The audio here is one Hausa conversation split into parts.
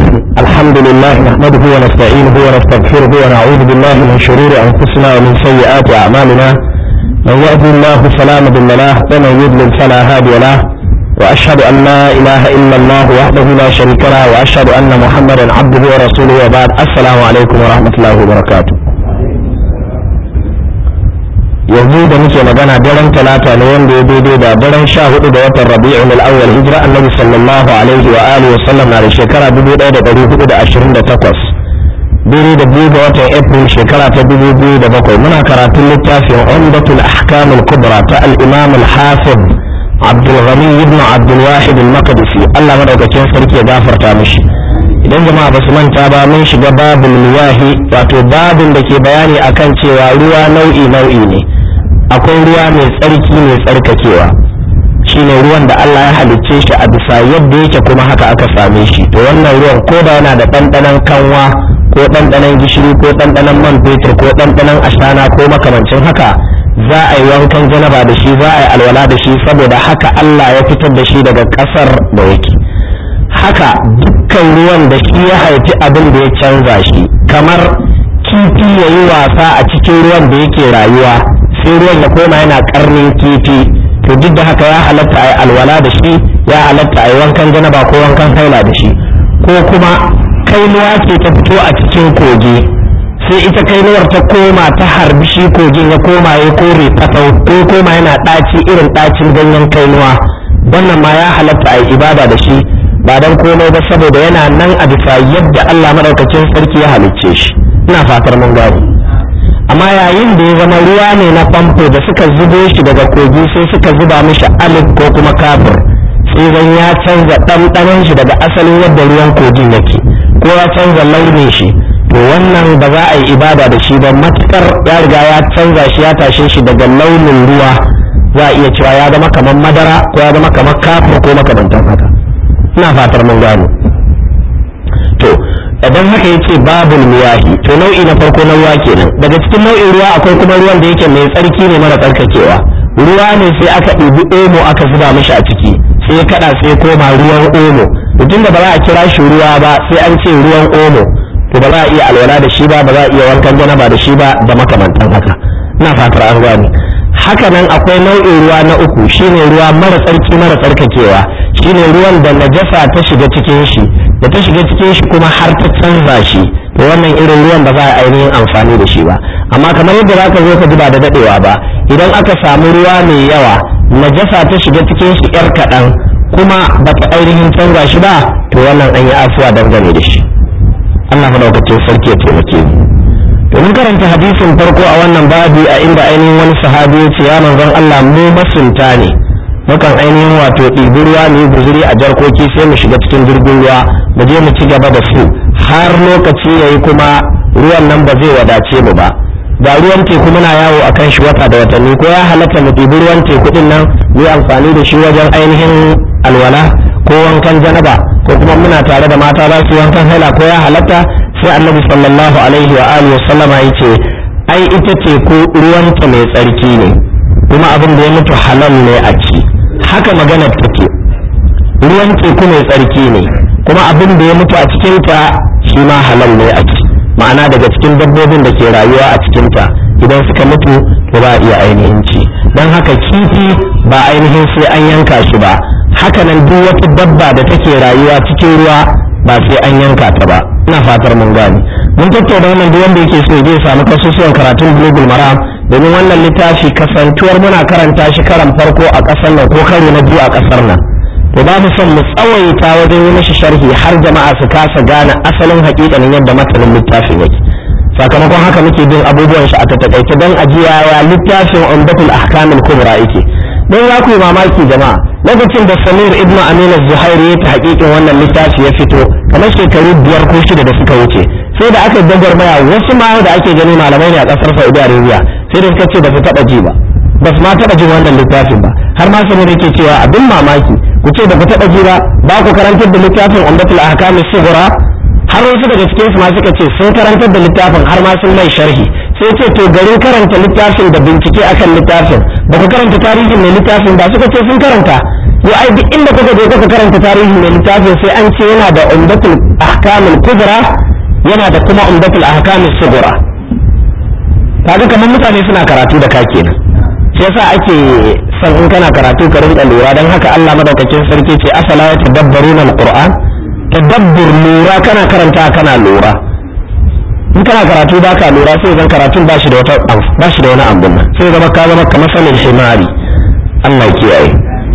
الحمد لله نحمده ونستعينه ونستغفره ونعوذ بالله من شرور أنفسنا ومن سيئات أعمالنا من يهد الله فلا مضل له ومن يضلل فلا هادي له وأشهد أن لا إله إلا الله وحده لا شريك له وأشهد أن محمدا عبده ورسوله وبعد السلام عليكم ورحمة الله وبركاته yanzu da muke magana daren talata ne wanda ya daidai da daren sha hudu da watan rabi'un al-awwal hijira annabi sallallahu alaihi wa alihi wa sallam na da shekara 1428 daidai da biyu ga watan april shekara ta 2007 muna karatun littafin umdatul ahkam al-kubra ta al-imam al-hafiz abdul ghani ibn abdul wahid al-maqdisi Allah madaukakin sarki ya gafarta mishi idan jama'a ba su manta ba mun shiga babul miyahi wato babin da ke bayani akan cewa ruwa nau'i nau'i ne akwai ruwa mai tsarki mai tsarkakewa shine ruwan da Allah ya halicce shi a bisa yadda yake kuma haka aka same shi to wannan ruwan ko da yana da ɗanɗanon kanwa ko ɗanɗanon gishiri ko ɗanɗanon man fetur ko ɗanɗanon ashana ko makamancin haka za a yi wankan janaba da shi za a yi alwala da shi saboda haka Allah ya fitar da shi daga ƙasar da yake haka dukkan ruwan da shi ya haifi abin da ya canza shi kamar kifi ya yi wasa a cikin ruwan da yake rayuwa sai ruwan ya koma yana karnin kifi to duk da haka ya halatta a yi alwala da shi ya halatta a yi wankan janaba ko wankan haila da shi ko kuma kainuwa ce ta fito a cikin kogi sai ita kainuwar ta koma ta harbi shi kogin ya koma ya kore fatau ko koma yana ɗaci irin ɗacin ganyen kainuwa wannan ma ya halatta a yi ibada da shi ba dan komai ba saboda yana nan a bisa yadda Allah madaukakin sarki ya halicce shi ina fatar mun gane amma yayin da ya zama ruwa ne na famfo da suka zubo shi daga kogi sai suka zuba mishi alif ko kuma kafir sai zan ya canza ɗanɗanon shi daga asalin yadda ruwan kogin yake ko ya canza launin shi to wannan ba za a yi ibada da shi ba matukar ya riga ya canza shi ya tashe shi daga launin ruwa za a iya cewa ya zama kamar madara ko ya zama kamar kafir ko makamantan haka ina fatar mun gano to idan haka yace babul miyahi to nau'i na farko na ruwa kenan daga cikin nau'in ruwa akwai kuma ruwan da yake mai tsarki ne mara tsarkakewa ruwa ne sai aka ɗibi omo aka zuba mishi a ciki sai ya kada sai koma ruwan omo mutum da ba za a kira shi ruwa ba sai an ce ruwan omo to ba za a iya alwala da shi ba ba za a iya wankan janaba da shi ba da makamantan haka ina fatar an gane haka nan akwai nau'in ruwa na uku shine ruwa mara tsarki mara tsarkakewa shine ruwan da najasa ta shiga cikin shi da ta shiga cikin shi kuma har ta canza shi to wannan irin ruwan ba za a ainihin amfani da shi ba amma kamar yadda za ka zo ka ji ba da dadewa ba idan aka samu ruwa mai yawa najasa ta shiga cikin shi yar kaɗan kuma ba ta ainihin canza shi ba to wannan an yi afuwa dangane da shi Allah madaukakin sarki ya taimake mu domin karanta hadisin farko a wannan babi a inda ainihin wani sahabi ya ce ya manzon Allah mu masunta ne mukan ainihin wato ɗibi ruwa mu yi guzuri a jarkoki sai mu shiga cikin jirgin ruwa mu je mu ci gaba da su har lokaci yayi kuma ruwan nan ba zai wadace mu ba ga ruwan teku muna yawo a kan shi wata da watanni ko ya halatta mu ɗibi ruwan teku din nan mu yi amfani da shi wajen ainihin alwala ko wankan janaba ko kuma muna tare da mata za su wankan haila ko ya halatta sai annabi sallallahu alaihi wa alihi wa sallama yace ai ita teku ruwanta mai tsarki ne kuma abin da ya mutu halal ne a ci haka maganar take ruwan teku mai tsarki ne kuma abin da ya mutu a cikinta shi ma halal ne a ci ma'ana daga cikin dabbobin da ke rayuwa a cikinta idan suka mutu to ba iya ainihin ci don haka kifi ba ainihin sai an yanka shi ba haka nan duk wata dabba da take rayuwa cikin ruwa ba sai an yanka ta ba ina fatar mun gane mun tattauna wannan duk wanda yake so zai samu kasusuwan karatun bulugul maram domin wannan littafi kasantuwar muna karanta shi karan farko a ƙasar nan ko karo na biyu a ƙasar nan to ba mu son mu tsawaita wajen yi mishi sharhi har jama'a su kasa gane asalin haƙiƙanin yadda matanin littafin yake sakamakon haka muke bin abubuwan shi a tattakaice don ajiya ya littafin umdatul ahkamul kubra yake don za ku yi mamaki jama'a lokacin da samir ibn amin zuhairi ya ta haƙiƙin wannan littafi ya fito kamar shekaru biyar ko shida da suka wuce sai da aka gwagwarmaya wasu ma da ake gani malamai ne a ƙasar saudi arabia sai da suka ce ba su taɓa ji ba ba su ma taɓa jin wannan littafin ba har ma samir yake cewa abin mamaki ku ce ba ku taɓa ji ba ba ku karantar da littafin umdatul ahkam sughra har wasu daga cikin su ma suka ce sun karantar da littafin har ma sun mai sharhi sai ce to garin karanta littafin da bincike akan littafin ba ku karanta tarihin mai littafin ba suka ce sun karanta to ai duk inda kuka je kuka karanta tarihi mai littafin sai an ce yana da umdatul ahkamul kubra yana da kuma umdatul ahkamul sughra kaga kamar mutane suna karatu da ka kenan shi yasa ake son in kana karatu ka rinka lura dan haka Allah madaukakin sarki ce afala yatadabbaruna alquran tadabbur lura kana karanta kana lura in kana karatu ba ka lura sai zan karatun ba shi da wata ba shi da wani abun nan sai zama ka zama kamar sanin himari Allah ya kiyaye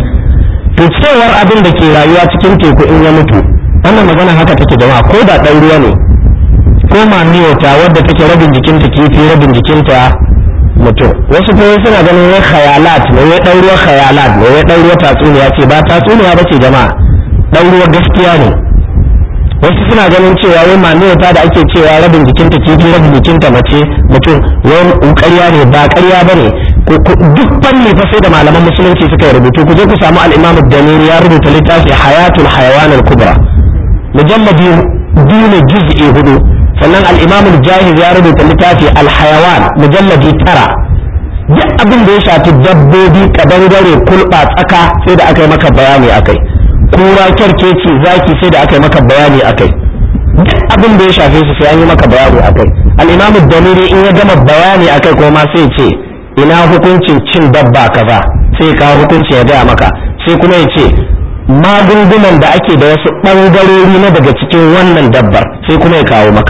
to cewar abin da ke rayuwa cikin teku in ya mutu wannan magana haka take jama'a ko da ɗan ruwa ne ko mamiyota wadda take rabin jikinta kifi rabin jikinta mutum wasu kuma suna ganin wai khayalat ne wai ɗan ruwa khayalat ne wai ɗan ruwa tatsuniya ce ba tatsuniya ba ce jama'a ɗan ruwa gaskiya ne wasu suna ganin cewa wai mamiyota da ake cewa rabin jikinta kifi rabin jikinta mace mutum wai ƙarya ne ba ƙarya ba ne duk fanni fa sai da malaman musulunci suka yi rubutu ku je ku samu al-imam ad-damiri ya rubuta littafi hayatul hayawan al-kubra mujalladi biyu ne juz'i hudu sannan al-imam al-jahiz ya rubuta littafi al-hayawan mujalladi tara duk abin da ya shafi dabbobi kadangare kulba tsaka sai da aka yi maka bayani akai kura kyarkeci zaki sai da aka yi maka bayani akai duk abin da ya shafe su sai an yi maka bayani akai al-imam ad-damiri in ya gama bayani akai ko ma sai ce ina hukuncin cin dabba kaza sai kawo hukunci ya gaya maka sai kuma ya ce magungunan da ake da wasu ɓangarori na daga cikin wannan dabbar sai kuma ya kawo maka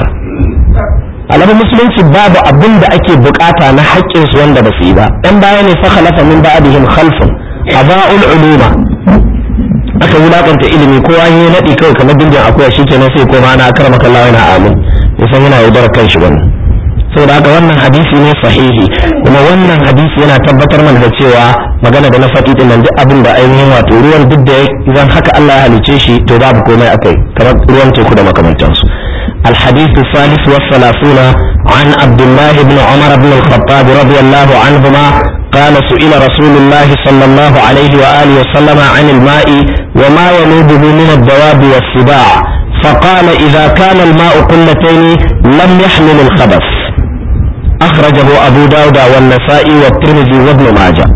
alamun musulunci babu abin da ake bukata na haƙƙinsu wanda ba su yi ba ɗan baya ne fa khalafa min ba'dihim khalfun aba'ul uluma aka wulakanta ilimi kowa ya naɗi kawai kamar dindin akuya shikenan sai koma ana karmaka Allah yana amin yasan yana yaudar kanshi wannan saboda haka wannan hadisi ne sahihi kuma wannan hadisi yana tabbatar mana da cewa magana da na faɗi din nan duk abin da ainihin wato ruwan duk da idan haka Allah ya halice shi to babu komai akai kamar ruwan teku da makamantansu الحديث الثالث والثلاثون عن عبد الله بن عمر بن الخطاب رضي الله عنهما قال سئل رسول الله صلى الله عليه وآله وسلم عن الماء وما ينوبه من الدواب والسباع فقال إذا كان الماء قلتين لم يحمل الخبث أخرجه أبو داود والنسائي والترمذي وابن ماجه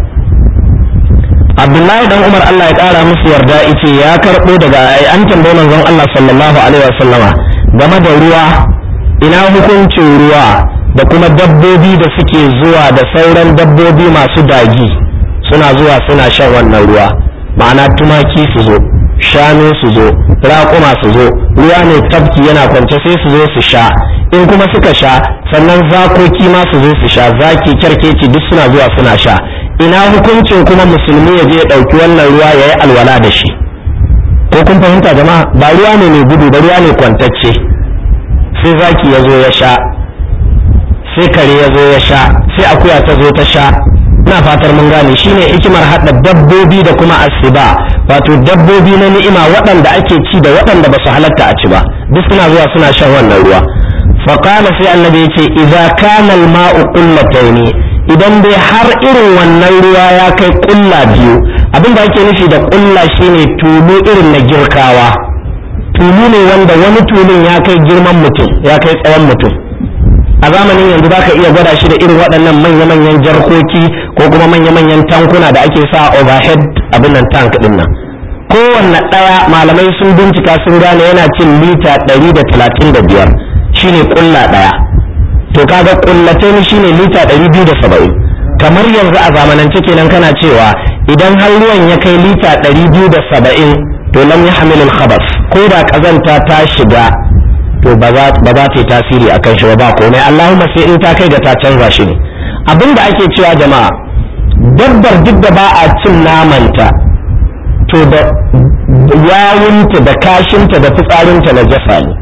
Abdullahi dan Umar Allah ya ƙara musu yarda ice ya karɓo daga an tambayi manzon Allah sallallahu alaihi wasallama game da ruwa ina hukuncin ruwa da kuma dabbobi da suke zuwa da sauran dabbobi masu dagi suna zuwa suna shan wannan ruwa ma'ana tumaki su zo shanu su zo raƙuma su zo ruwa ne tafki yana kwance sai su zo su sha in kuma suka sha sannan zakoki ma su zo su sha zaki kyarkeci duk suna zuwa suna sha ina hukuncin kuma musulmi ya je ya ɗauki wannan ruwa ya yi alwala da shi ko kun fahimta jama'a ba ruwa ne mai gudu ba ruwa ne kwantacce sai zaki ya zo ya sha sai kare ya zo ya sha sai akuya ta zo ta sha ina fatar mun gane shine hikimar haɗa dabbobi da kuma asiba wato dabbobi na ni'ima waɗanda ake ci da waɗanda ba su halatta a ci ba duk suna zuwa suna shan wannan ruwa فقال sai annabi yace idza kana al-ma'u qullatayn idan dai har irin wannan ruwa ya kai kulla biyu abin da ake nufi da kulla shine tulu irin na girkawa tulu ne wanda wani tulun ya kai girman mutum ya kai tsawon mutum a zamanin yanzu za ka iya gwada shi da irin waɗannan manya-manyan jarkoki ko kuma manya-manyan tankuna da ake sa overhead abin nan tank ɗin nan kowanne ɗaya malamai sun bincika sun gane yana cin lita ɗari da talatin da biyar shine kulla ɗaya to kaga kullatain shine lita ɗari biyu da saba'in kamar yanzu a zamanance kenan kana cewa idan har ruwan ya kai lita ɗari biyu da saba'in to lam ya hamilul khabas ko da ƙazanta ta shiga to ba za ta yi tasiri a kan shi ba komai allahumma sai in ta kai ga ta canza shi ne abin da ake cewa jama'a dabbar duk da ba a cin namanta to da yawunta da kashinta da fitsarinta na jasa ne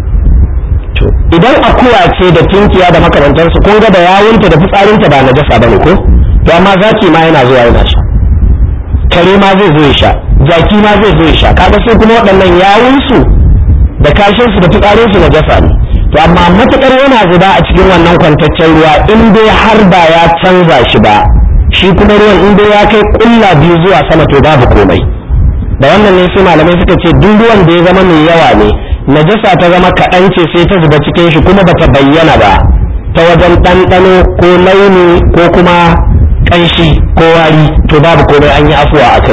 to idan akuya ce da tunkiya da makamantansu kun ga da yawunta da fitsarinta ba na jasa bane ko to amma zaki ma yana zuwa yana sha kare ma zai zo ya sha jaki ma zai zo ya sha kaga sai kuma waɗannan yawunsu da kashinsu da fitsarinsu na jasa ne to amma matukar yana zuba a cikin wannan kwantaccen ruwa in dai har ba ya canza shi ba shi kuma ruwan in dai ya kai kulla biyu zuwa sama to babu komai da wannan ne sai malamai suka ce duk ruwan da ya zama mai yawa ne najasa ta zama kaɗan ce sai ta zuba cikin shi kuma bata bayyana ba ta wajen ɗanɗano ko launi ko kuma ƙanshi ko wari to babu komai an yi afuwa a kai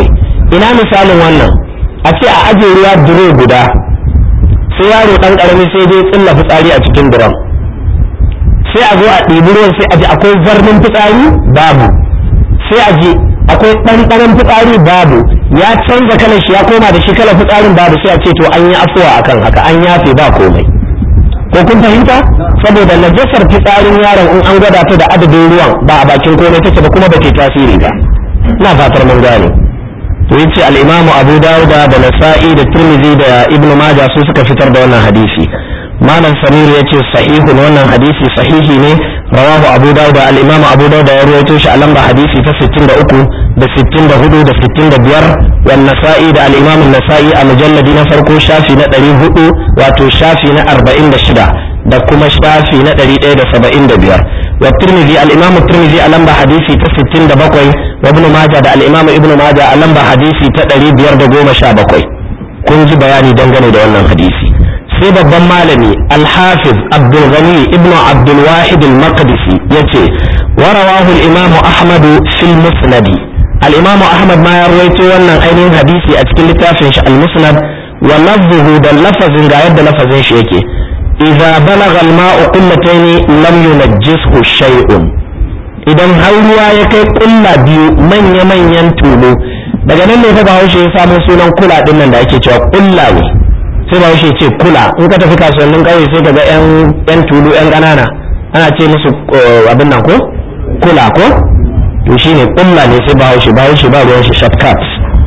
ina misalin wannan a ce a ajiye ruwa duro guda sai yaro dan karami sai dai tsilla fitsari a cikin duron sai a zo a ɗibi ruwan sai a ji akwai zarnin fitsari babu sai a ji akwai ɗanɗanon fitsari babu ya canza kalar shi ya koma da shi kalar fitsarin babu sai a ce to an yi afuwa akan haka an yafe ba komai ko kun fahimta saboda najasar fitsarin yaron in an gwada ta da adadin ruwan ba a bakin komai take ba kuma ba ke tasiri ba ina fatar mun gane to yace al-Imam Abu Dawud da Nasa'i da Tirmidhi da Ibn Majah su suka fitar da wannan hadisi malam Samir yace sahihun wannan hadisi sahihi ne rawahu Abu Dawud al-Imam Abu Dawud ya rawaito shi a lamba hadisi ta 63 da 64 da 65 wan Nasa'i da al-Imam Nasa'i a mujalladi na farko shafi na 400 wato shafi na 46 da kuma shafi na 175 والترمذي الإمام الترمذي ألم حديثي تستين دبقوي وابن ماجه دا الإمام ابن ماجه ألم حديثي تدري بيار دقوم شابقوي كنت بياني دنغني دا wannan hadisi sai babban malami alhafiz abdul ghani ibnu abdul wahid al maqdisi yace warawahu al imam ahmad fil musnad al imam ahmad ma ya rawaito wannan ainihin hadisi a cikin littafin shi al musnad wa lafzuhu da lafazin ga yadda lafazin shi yake إذا بلغ الماء قلتين لم ينجسه شيء idan har ruwa ya kai kulla biyu manya-manyan tulu daga nan ne fa bahaushe ya samu sunan kula din nan da ake cewa kulla ne sai bahaushe ce kula in ka tafi kasuwannin kauye sai ka ga yan tulu yan ƙanana ana ce musu abin nan ko kula ko to shine kulla ne sai bahaushe bahaushe ba ruwan shi shortcut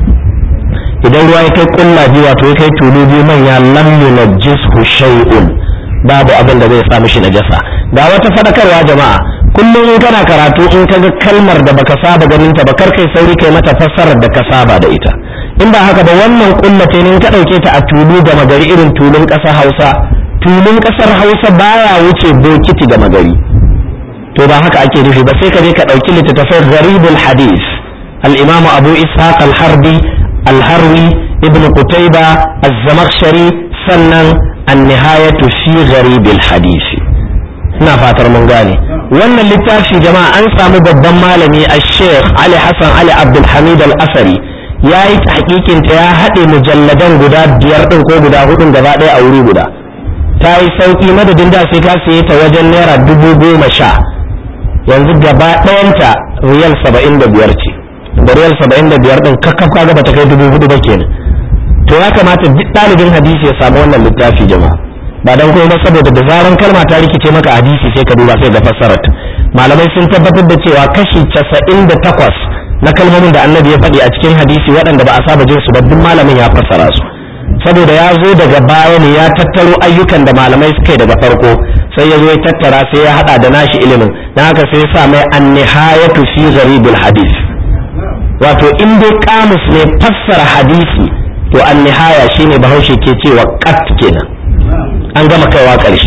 idan ruwa ya kai kulla biyu wato ya kai tulu biyu manya lam yunajjishu shay'un babu abin da zai sa mishi najasa ga wata fadakarwa jama'a kullum in kana karatu in kaga kalmar da baka saba ganin ta ba kar kai sauri kai mata fassarar da ka saba da ita in ba haka ba wannan kullate ne in ka dauke ta a tulu ga magari irin tulun kasar Hausa tulun kasar Hausa baya wuce bokiti ga magari to ba haka ake nufi ba sai ka je ka dauki littattafai gharibul hadith al-imam Abu Ishaq al-Harbi al-Harwi ibn Qutayba az-Zamakhshari sannan النهاية في غريب الحديث ina fatar mun gane wannan littafi jama'a an samu babban malami a sheikh ali hassan ali abdulhamid al-asari ya yi tahqiqin ta ya haɗe mujalladan guda biyar ɗin ko guda hudun gaba ɗaya a wuri guda ta yi sauƙi madadin da sai ka saye ta wajen naira dubu goma sha yanzu gaba ɗayanta riyal saba'in da biyar ce da riyal saba'in da biyar ɗin kakkaf kaga bata kai dubu hudu ba kenan to ya kamata duk ɗalibin hadisi ya samu wannan littafi jama'a ba dan kuma saboda da zaran kalma ta rikice maka hadisi sai ka duba sai ga fassarar malamai sun tabbatar da cewa kashi casa'in da takwas na kalmomin da annabi ya faɗi a cikin hadisi waɗanda ba a saba jin su ba duk malamin ya fassara su saboda ya zo daga baya ne ya tattaro ayyukan da malamai suka yi daga farko sai ya zo ya tattara sai ya haɗa da nashi ilimin dan haka sai ya sa mai an-nihayatu fi gharibul hadis wato in dai kamus ne fassara hadisi to an nihaya shine bahaushe ke cewa kat kenan an gama kaiwa ƙarshe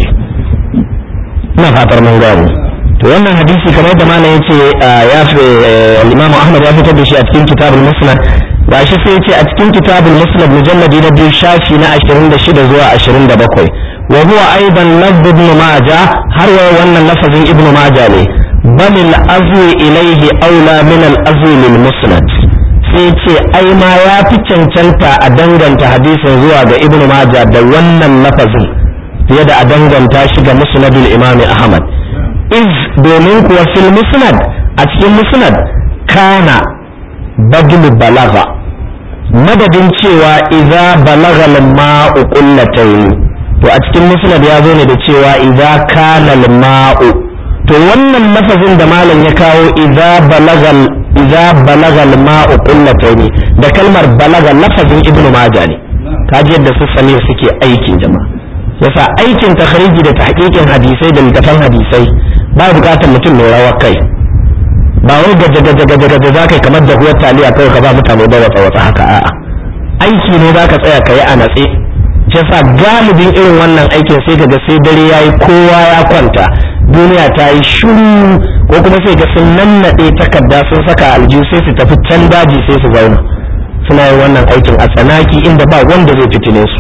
ina fatar mun gano to wannan hadisi kamar yadda malam yace ya fi Imam Ahmad ya fitar da shi a cikin kitabul musnad gashi sai yace a cikin kitabul musnad mujalladi na biyu shafi na 26 zuwa 27 wa huwa aidan lafz ibn majah har wa wannan lafazin ibn majah ne bal al azwi ilayhi aula min al azwi lil musnad sai ce ai ma ya fi cancanta a danganta hadisin zuwa ga ibn majah da wannan lafazin fiye da a danganta shi ga musnadul imam ahmad iz domin kuwa fil musnad a cikin musnad kana badlu balaga madadin cewa idza balaga al-ma'u qullatayn to a cikin musnad ya zo ne da cewa idza kana al-ma'u to wannan lafazin da malam ya kawo idza balaga idza balaga al-ma'u qullatayn da kalmar balaga lafazin ibnu majah ne kaji yadda su samir suke aikin jama'a yasa aikin takhriji da tahqiqin hadisai da littafan hadisai ba bukatar mutum mai rawar kai ba wai gaje gaje gaje gaje za ka kamar da huwar taliya kawai ka ba mutane da wata wata haka a'a aiki ne za ka tsaya ka yi a natse shi yasa galibin irin wannan aikin sai ka ga sai dare ya yi kowa ya kwanta duniya ta yi shuru ko kuma sai ga sun nannaɗe takarda sun saka aljihu sai su tafi can daji sai su zauna suna yin wannan aikin a tsanaki inda ba wanda zai fitine su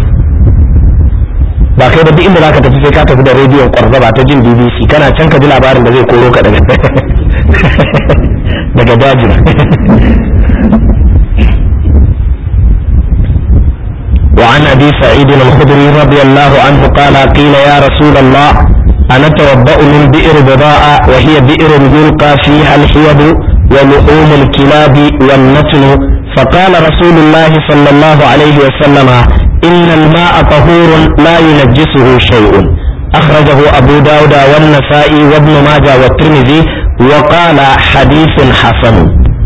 ba kai ba duk inda zaka tafi sai ka tafi da rediyon kwarzaba ta jin BBC kana can ka ji labarin da zai koro ka daga daga dajin وعن أبي سعيد الخدري رضي الله عنه قال قيل يا رسول الله أنا توضأ من بئر بضاعة وهي بئر يلقى فيها الحيض ولحوم الكلاب والنتن فقال رسول الله صلى الله عليه وسلم إن الماء طهور لا ينجسه شيء أخرجه أبو داود والنسائي وابن ماجه والترمذي وقال حديث حسن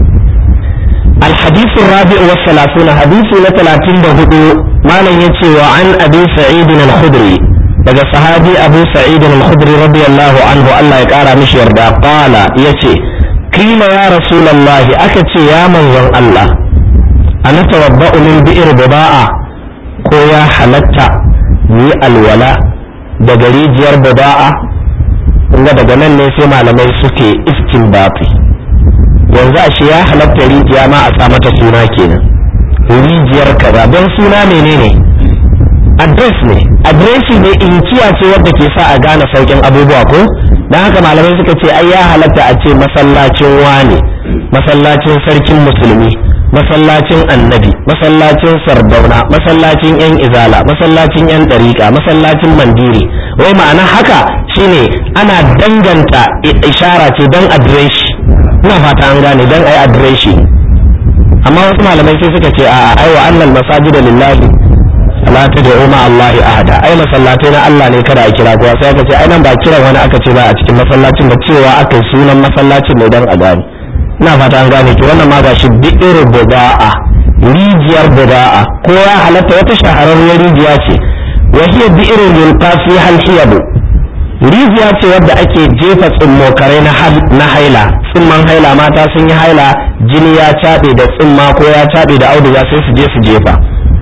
الحديث الرابع والثلاثون حديث لثلاثين بهدو ما لن يتي وعن أبي سعيد الخدري daga sahabi abu sa'id al-khudri radiyallahu anhu Allah ya kara mishi yarda qala yace kila ya rasulullah aka ce ya manzon Allah ana tawabba'u min bi'r bida'a ko ya halatta ni alwala daga rijiyar bida'a inda daga nan ne sai malamai suke istinbati yanzu ashe ya halatta rijiya ma a sa mata suna kenan rijiyar kaza don suna menene adres ne adresi ne inkiya ce wadda ke sa a gane saukin abubuwa ko don haka malamai suka ce ai ya halatta a ce masallacin wane masallacin sarkin musulmi masallacin annabi masallacin sardauna masallacin yan izala masallacin yan ɗariƙa masallacin mandiri wai ma'ana haka shine ana danganta ishara ce don adireshi ina fata an gane don ai adireshi amma wasu malamai sai suka ce a'a ai wa annal masajida lillahi la tad'u ma Allah ahada ai masallatai na Allah ne kada a kira kowa sai aka ce ai nan ba kiran wani aka ce ba a cikin masallacin da cewa aka yi sunan masallacin ne dan a gane ina fata an gane to wannan ma ga shi bi'ir buda'a rijiyar buda'a ko ya halatta wata shahararriyar rijiya ce wa hiya bi'ir yulqa fi hal hiyadu rijiya ce wadda ake jefa tsummokarai na haila tsumman haila mata sun yi haila jini ya caɓe da tsumma ko ya caɓe da auduga sai su je su jefa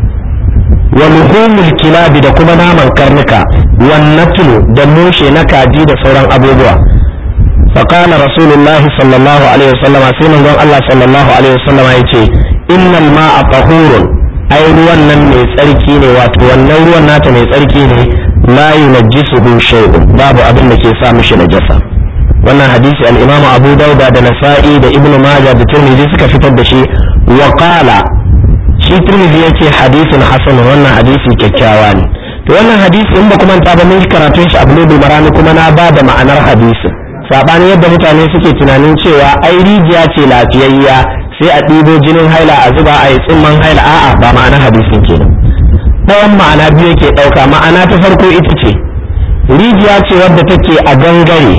wa luhumul kilabi da kuma naman karnuka wannatulu da mushe na kaji da sauran abubuwa فقال رسول الله صلى الله عليه وسلم سيما قال الله صلى الله عليه وسلم يتي إن الماء طهور أي ruwan nan mai tsarki ne wato wannan ruwan nata mai tsarki ne la yunajjisuhu shay'un babu abin da ke sa mishi najasa wannan hadisi al-Imam Abu Dawud da Nasa'i da Ibn Majah da Tirmidhi suka fitar da shi wa qala shi Tirmidhi yace hadisin hasan wannan hadisi kyakkyawa ne to wannan hadisi in ba kuma ta ba mun karatun shi Abu Marani kuma na ba da ma'anar hadisin sabani yadda mutane suke tunanin cewa ai rijiya ce lafiyayya sai a ɗibo jinin haila a zuba a yi tsimman haila a'a ba ma'ana hadisin kenan ɗayan ma'ana biyu yake ɗauka ma'ana ta farko ita ce rijiya ce wadda take a gangare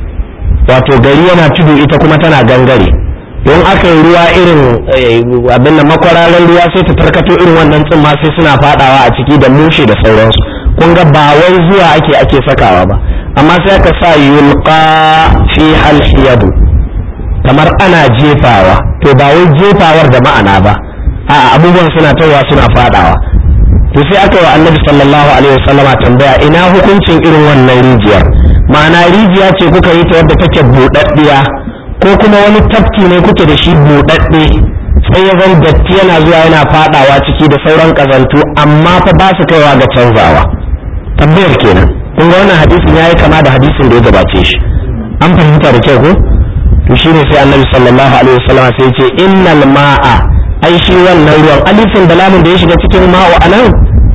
wato gari yana tudu ita kuma tana gangare don aka yi ruwa irin abin da makwararan ruwa sai ta tarkato irin wannan tsimma sai suna fadawa a ciki da mushe da sauransu kun ga ba wai zuwa ake ake sakawa ba amma sai aka sa yulqa fi halhiyadu kamar ana jefawa to ba wai jefawar da ma'ana ba a abubuwan suna tawa suna fadawa to sai aka yi wa annabi sallallahu alaihi wasallama tambaya ina hukuncin irin wannan rijiyar ma'ana rijiya ce kuka yi ta wadda take buɗaɗɗiya ko kuma wani tafki ne kuke da shi buɗaɗɗe sai ya zan datti yana zuwa yana fadawa ciki da sauran kazantu amma fa ba su kaiwa ga canzawa tambayar kenan kun ga wannan hadisin yayi kama da hadisin da ya gabace shi an fahimta da kyau ko to shine sai annabi sallallahu alaihi wasallam sai ya ce innal ma'a ai shi wannan ruwan alifin da lamun da ya shiga cikin ma'u anan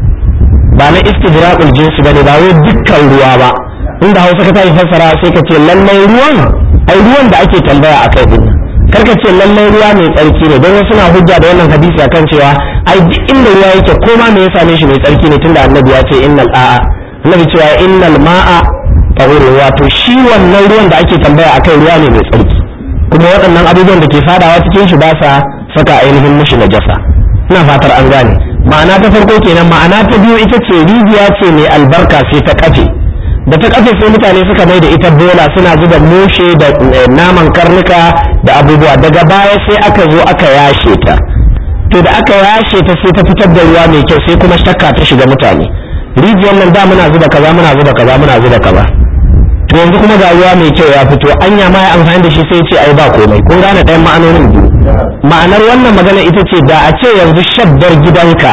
ba na istidraqul jinsi bane ba wai dukkan ruwa ba inda Hausa ka tayi fassara sai ka ce lallai ruwan ai ruwan da ake tambaya akai din kar ka ce lallai ruwa mai tsarki ne don wasu na hujja da wannan hadisi akan cewa ai duk inda ruwa yake ko ma me ya same shi mai tsarki ne tunda annabi ya ce innal a'a annabi cewa innal ma'a tahurun wato shi wannan ruwan da ake tambaya akai ruwa ne mai tsarki kuma waɗannan abubuwan da ke fadawa cikin shi ba sa saka ainihin mishi najasa ina fatar an gane ma'ana ta farko kenan ma'ana ta biyu ita ce rijiya ce mai albarka sai ta kafe da ta kafe sai mutane suka mai da ita bola suna zuba mushe da naman karnuka da abubuwa daga baya sai aka zo aka yashe ta to da aka yashe ta sai ta fitar da ruwa mai kyau sai kuma shakka ta shiga mutane rijiyar nan da muna zuba kaza muna zuba kaza muna zuba kaza to yanzu kuma ga ruwa mai kyau ya fito anya ma ya amfani da shi sai ce ai ba komai kun gane ɗayan ma'anonin biyu ma'anar wannan magana ita ce da a ce yanzu shaddar gidanka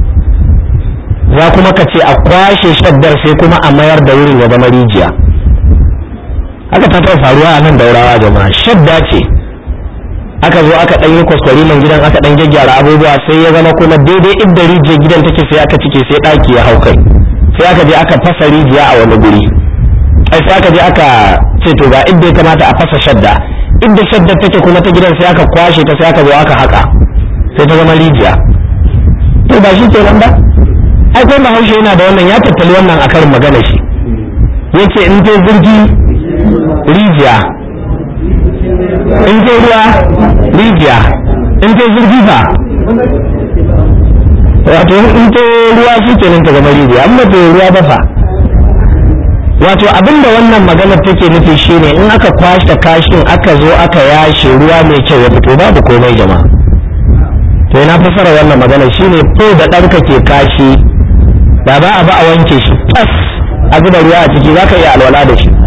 za kuma ka ce a kwashe shaddar sai kuma a mayar da wurin ya zama rijiya haka ta taɓa faruwa a nan daurawa jama'a shadda ce aka zo aka ɗan yi kwaskwari man gidan aka ɗan gyaggyara abubuwa sai ya zama kuma daidai inda rijiyar gidan take sai aka cike sai ɗaki ya hau kai sai aka je aka fasa rijiya a wani guri ai sai aka je aka ce to ga inda ya kamata a fasa shadda inda shadda take kuma ta gidan sai aka kwashe ta sai aka zo aka haka sai ta zama rijiya to ba shi kenan ba ai kai bahaushe yana da wannan ya tattali wannan a karin magana shi yace in ta zurgi rijiya in ta ruwa rijiya in ta zurgi fa wato in ta ruwa shi kenan ta zama rijiya amma ta ruwa ba fa wato abinda wannan maganar take nufi shine in aka kwashe kashin aka zo aka yashe ruwa mai kyau ya fito babu komai jama'a to ina fasara wannan magana shine ko da ɗanka ke kashi da ba a ba a wanke shi tas a zuba ruwa a ciki za ka iya alwala da shi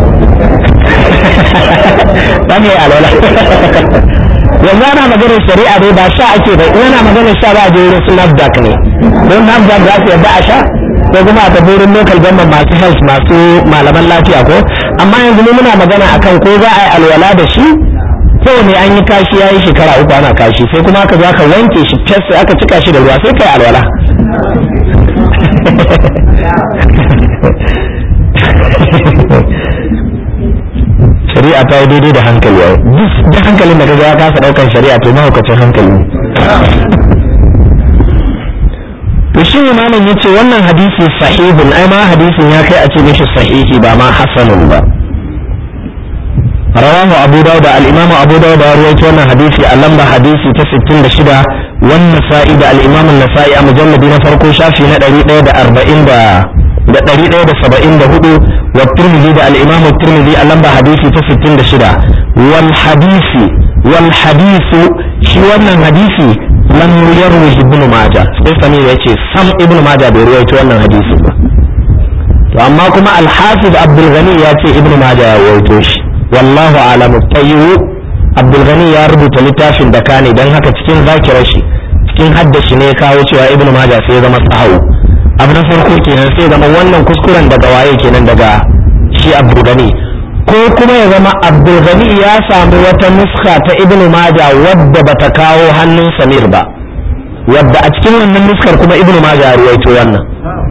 za ka iya alwala yanzu ana maganar shari'a dai ba sha ake ba in ana maganar sha ba a je wurin su nafdak ne don nafdak za su yadda a sha ko kuma a tafi wurin local government masu health masu malaman lafiya ko amma yanzu mu muna magana akan ko za a yi alwala da shi ko ne an yi kashi ya yi shekara uku ana kashi sai kuma aka zo aka wanke shi tas sai aka cika shi da ruwa sai kai alwala shari'a ta yi daidai da hankali yau duk hankalin da kaga ya kasa daukan shari'a to mahaukacin hankali to shi ne malam ya ce wannan hadisi sahihun ai ma hadisin ya kai a ce mishi sahihi ba ma hasanun ba rawahu abu dawud al-imamu abu dawud ya rawaito wannan hadisi a lamba hadisi ta 66 wannan sa'i da al-imam an-nasa'i a mujalladi na farko shafi na 140 da da 174 wa tirmidhi da al-imam at-tirmidhi a lamba hadisi ta 66 wal hadisi wal hadisu shi wannan hadisi lam yarwi ibn majah sai sami yace sam ibn majah bai ruwaito wannan hadisi ba to amma kuma al-hafiz abdul ghani ya ce ibn majah ya ruwaito shi wallahu alamu tayyu abdul ghani ya rubuta littafin da kane dan haka cikin zakirar shi cikin haddashi ne ya kawo cewa ibn majah sai ya zama sahawu abu na farko kenan sai zama wannan kuskuren daga waye kenan daga shi abdul ghani ko kuma ya zama abdul ghani ya samu wata nuska ta ibn majah wadda bata kawo hannun samir ba wadda a cikin wannan nuskar kuma ibn majah ya ruwaito wannan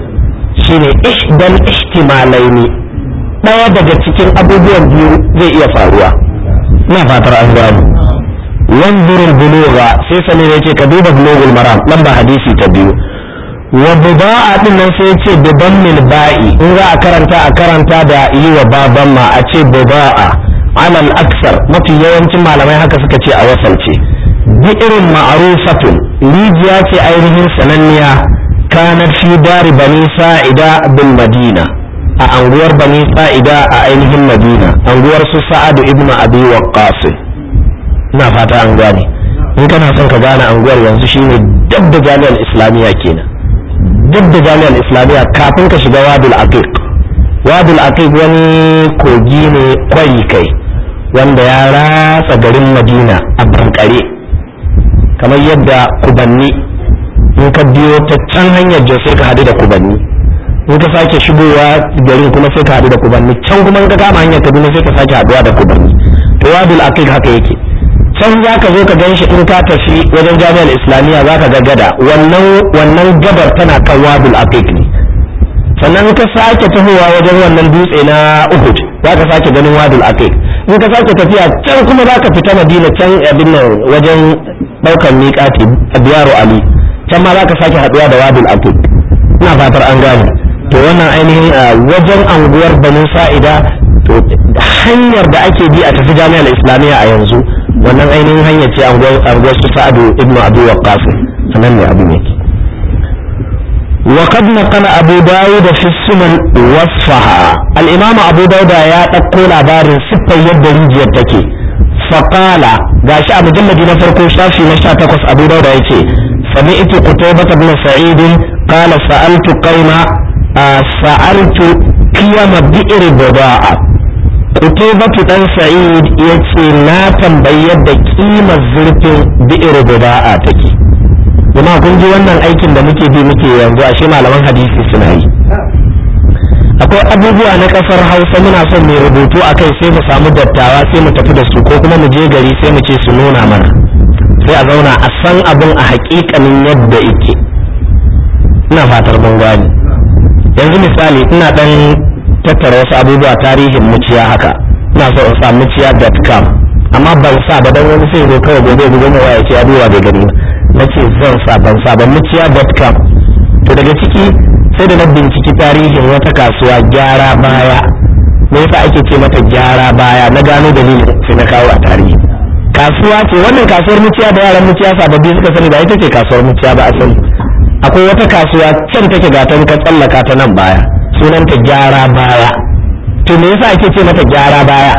shine ihdal ihtimalaini ɗaya daga cikin abubuwan biyu zai iya faruwa ina fatar an gano wanzurul bulugha sai sani ne ce ka duba bulugul maram lamba hadisi ta biyu wa buda'a din nan sai ce bidan mil ba'i in za a karanta a karanta da yi wa baban ma a ce buda'a alal aksar mafi yawancin malamai haka suka ce a wasalce bi irin ma'rufatun rijiya ce ainihin sananniya kanat fi dari bani sa'ida bil madina a anguwar bani sa'ida a ainihin madina anguwar su sa'adu ibnu abi waqqas ina fata an gane in kana son ka gane anguwar yanzu shine dab da jami'ar islamiyya kenan dab da jami'ar islamiyya kafin ka shiga wadul aqiq wadul aqiq wani kogi ne kwari kai wanda ya ratsa garin madina a bankare kamar yadda kubanni in ka biyo ta can hanyar jos sai ka hadu da kubanni in ka sake shigowa garin kuma sai ka haɗu da kubanni can kuma in ka kama hanyar kaduna sai ka sake haɗuwa da kubanni to wadul aqiq haka yake can za ka zo ka gan shi in ka tafi wajen jami'ar islamiyya za ka ga gada wannan wannan gabar tana kan wadul aqiq ne sannan ka sake tahowa wajen wannan dutse na uhud za ka sake ganin wadul aqiq in ka sake tafiya can kuma za ka fita madina can abin nan wajen ɗaukar miƙati biyaru ali can ma za ka sake haɗuwa da wadul aqiq ina fatar an gane to wannan ainihin wajen anguwar banu sa'ida to hanyar da ake bi a tafi jami'ar islamiyya a yanzu wannan ainihin hanyar ce anguwar su sa'adu ibnu abu waqqas sanan ne abu ne وقد نقل أبو داود في السنن وصفها الإمام أبو داود يا تقول عبار ستة يد ريجي تكي فقال gashi a mujalladi na farko shafi na sha takwas abu dauda ya ce sami'tu qutaybah ibn sa'id qala sa'altu qauma sa'altu qiyama bi'r buda'a qutaybah dan sa'id yace na tambayi yadda kimar zurfin bi'r buda'a take kuma kun ji wannan aikin da muke bi muke yanzu ashe malaman hadisi suna yi akwai abubuwa na kasar hausa muna son mai rubutu a kai sai mu samu dattawa sai mu tafi da su ko kuma mu je gari sai mu ce su nuna mana sai a zauna a san abin a hakikanin yadda yake ina fatar mun gani yanzu misali ina dan tattara wasu abubuwa tarihin muciya haka ina so in sa muciya.com amma ban sa ba dan wani sai zo kawai gobe gobe mu waya ce a duba bai gani na ce zan sa ban sa ba muciya.com to daga ciki sai da na binciki tarihin wata kasuwa gyara baya me yasa ake ce mata gyara baya na gano dalilin sai na kawo a tarihi kasuwa ce wannan kasuwar muciya da yaran muciya sababbi suka sani ba ita ce kasuwar muciya ba asali akwai wata kasuwa can take gatan ka tsallaka ta nan baya sunanta gyara baya to me yasa ake ce mata gyara baya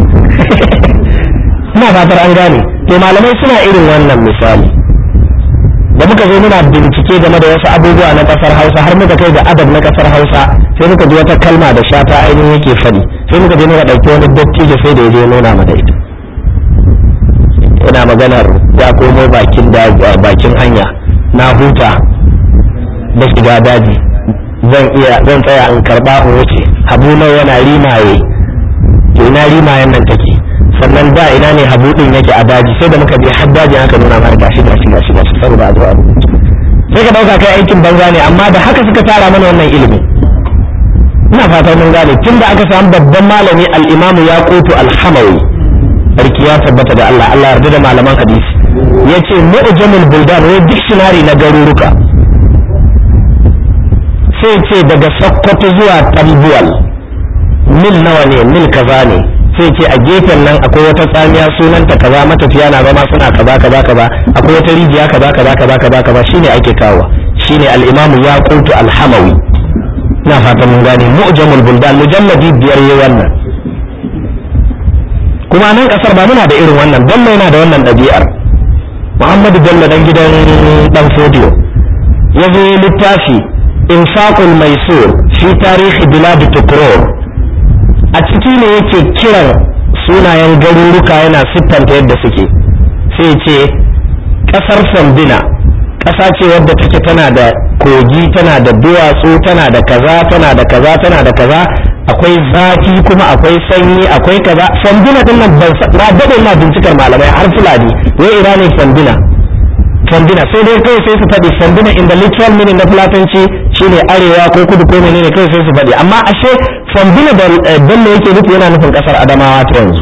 ina fatar an gane to malamai suna irin wannan misali da muka zo muna bincike game da wasu abubuwa na kasar hausa har muka kai da adab na kasar hausa sai muka ji wata kalma da shata ainihin yake faɗi sai muka je muka ɗauki wani dattijo sai da ya je nuna mana ita ina maganar ya komo bakin bakin hanya na huta da shiga daji zan iya zan tsaya in karba in wuce habu nau yana rimaye to ina rimayen nan take sannan da ina ne habu din yake a daji sai da muka je har dajin aka nuna mana gashi gashi gashi gashi saboda a zo a sai ka dauka kai aikin banza ne amma da haka suka tara mana wannan ilimi ina fata mun gane tun da aka samu babban malami al-imamu yaqutu al-hamawi sarki ya tabbata da Allah Allah yarda da malaman hadisi yace mu'jamul buldan wai dictionary na garuruka sai ce daga sokoto zuwa tambuwal mil nawa ne mil kaza ne sai ce a gefen nan akwai wata tsamiya sunanta kaza matafiya na zama suna kaza kaza kaza akwai wata rijiya kaza kaza kaza kaza kaza shine ake kawo shine al-imam yaqutu al-hamawi na fatan mun gane mu'jamul buldan mujalladi biyar yayi wannan kuma nan kasar ba muna da irin wannan bello yana da wannan ɗabi'ar muhammadu bello dan gidan dan fodiyo ya zo littafi infaqul maisur fi tarihi bilad tukrur a ciki ne yake kiran sunayen garuruka yana siffanta yadda suke sai ce kasar sandina ƙasa ce wadda take tana da kogi tana da duwatsu tana da kaza tana da kaza tana da kaza akwai zafi kuma akwai sanyi akwai kaza sandina din nan ban na dade ina bincikar malamai har fulani wai ina ne sandina sandina sai dai kai sai su faɗi sandina in the literal meaning na fulatanci shine arewa ko kudu ko menene kai sai su faɗi amma ashe sandina da bello yake nufi yana nufin kasar adamawa ta yanzu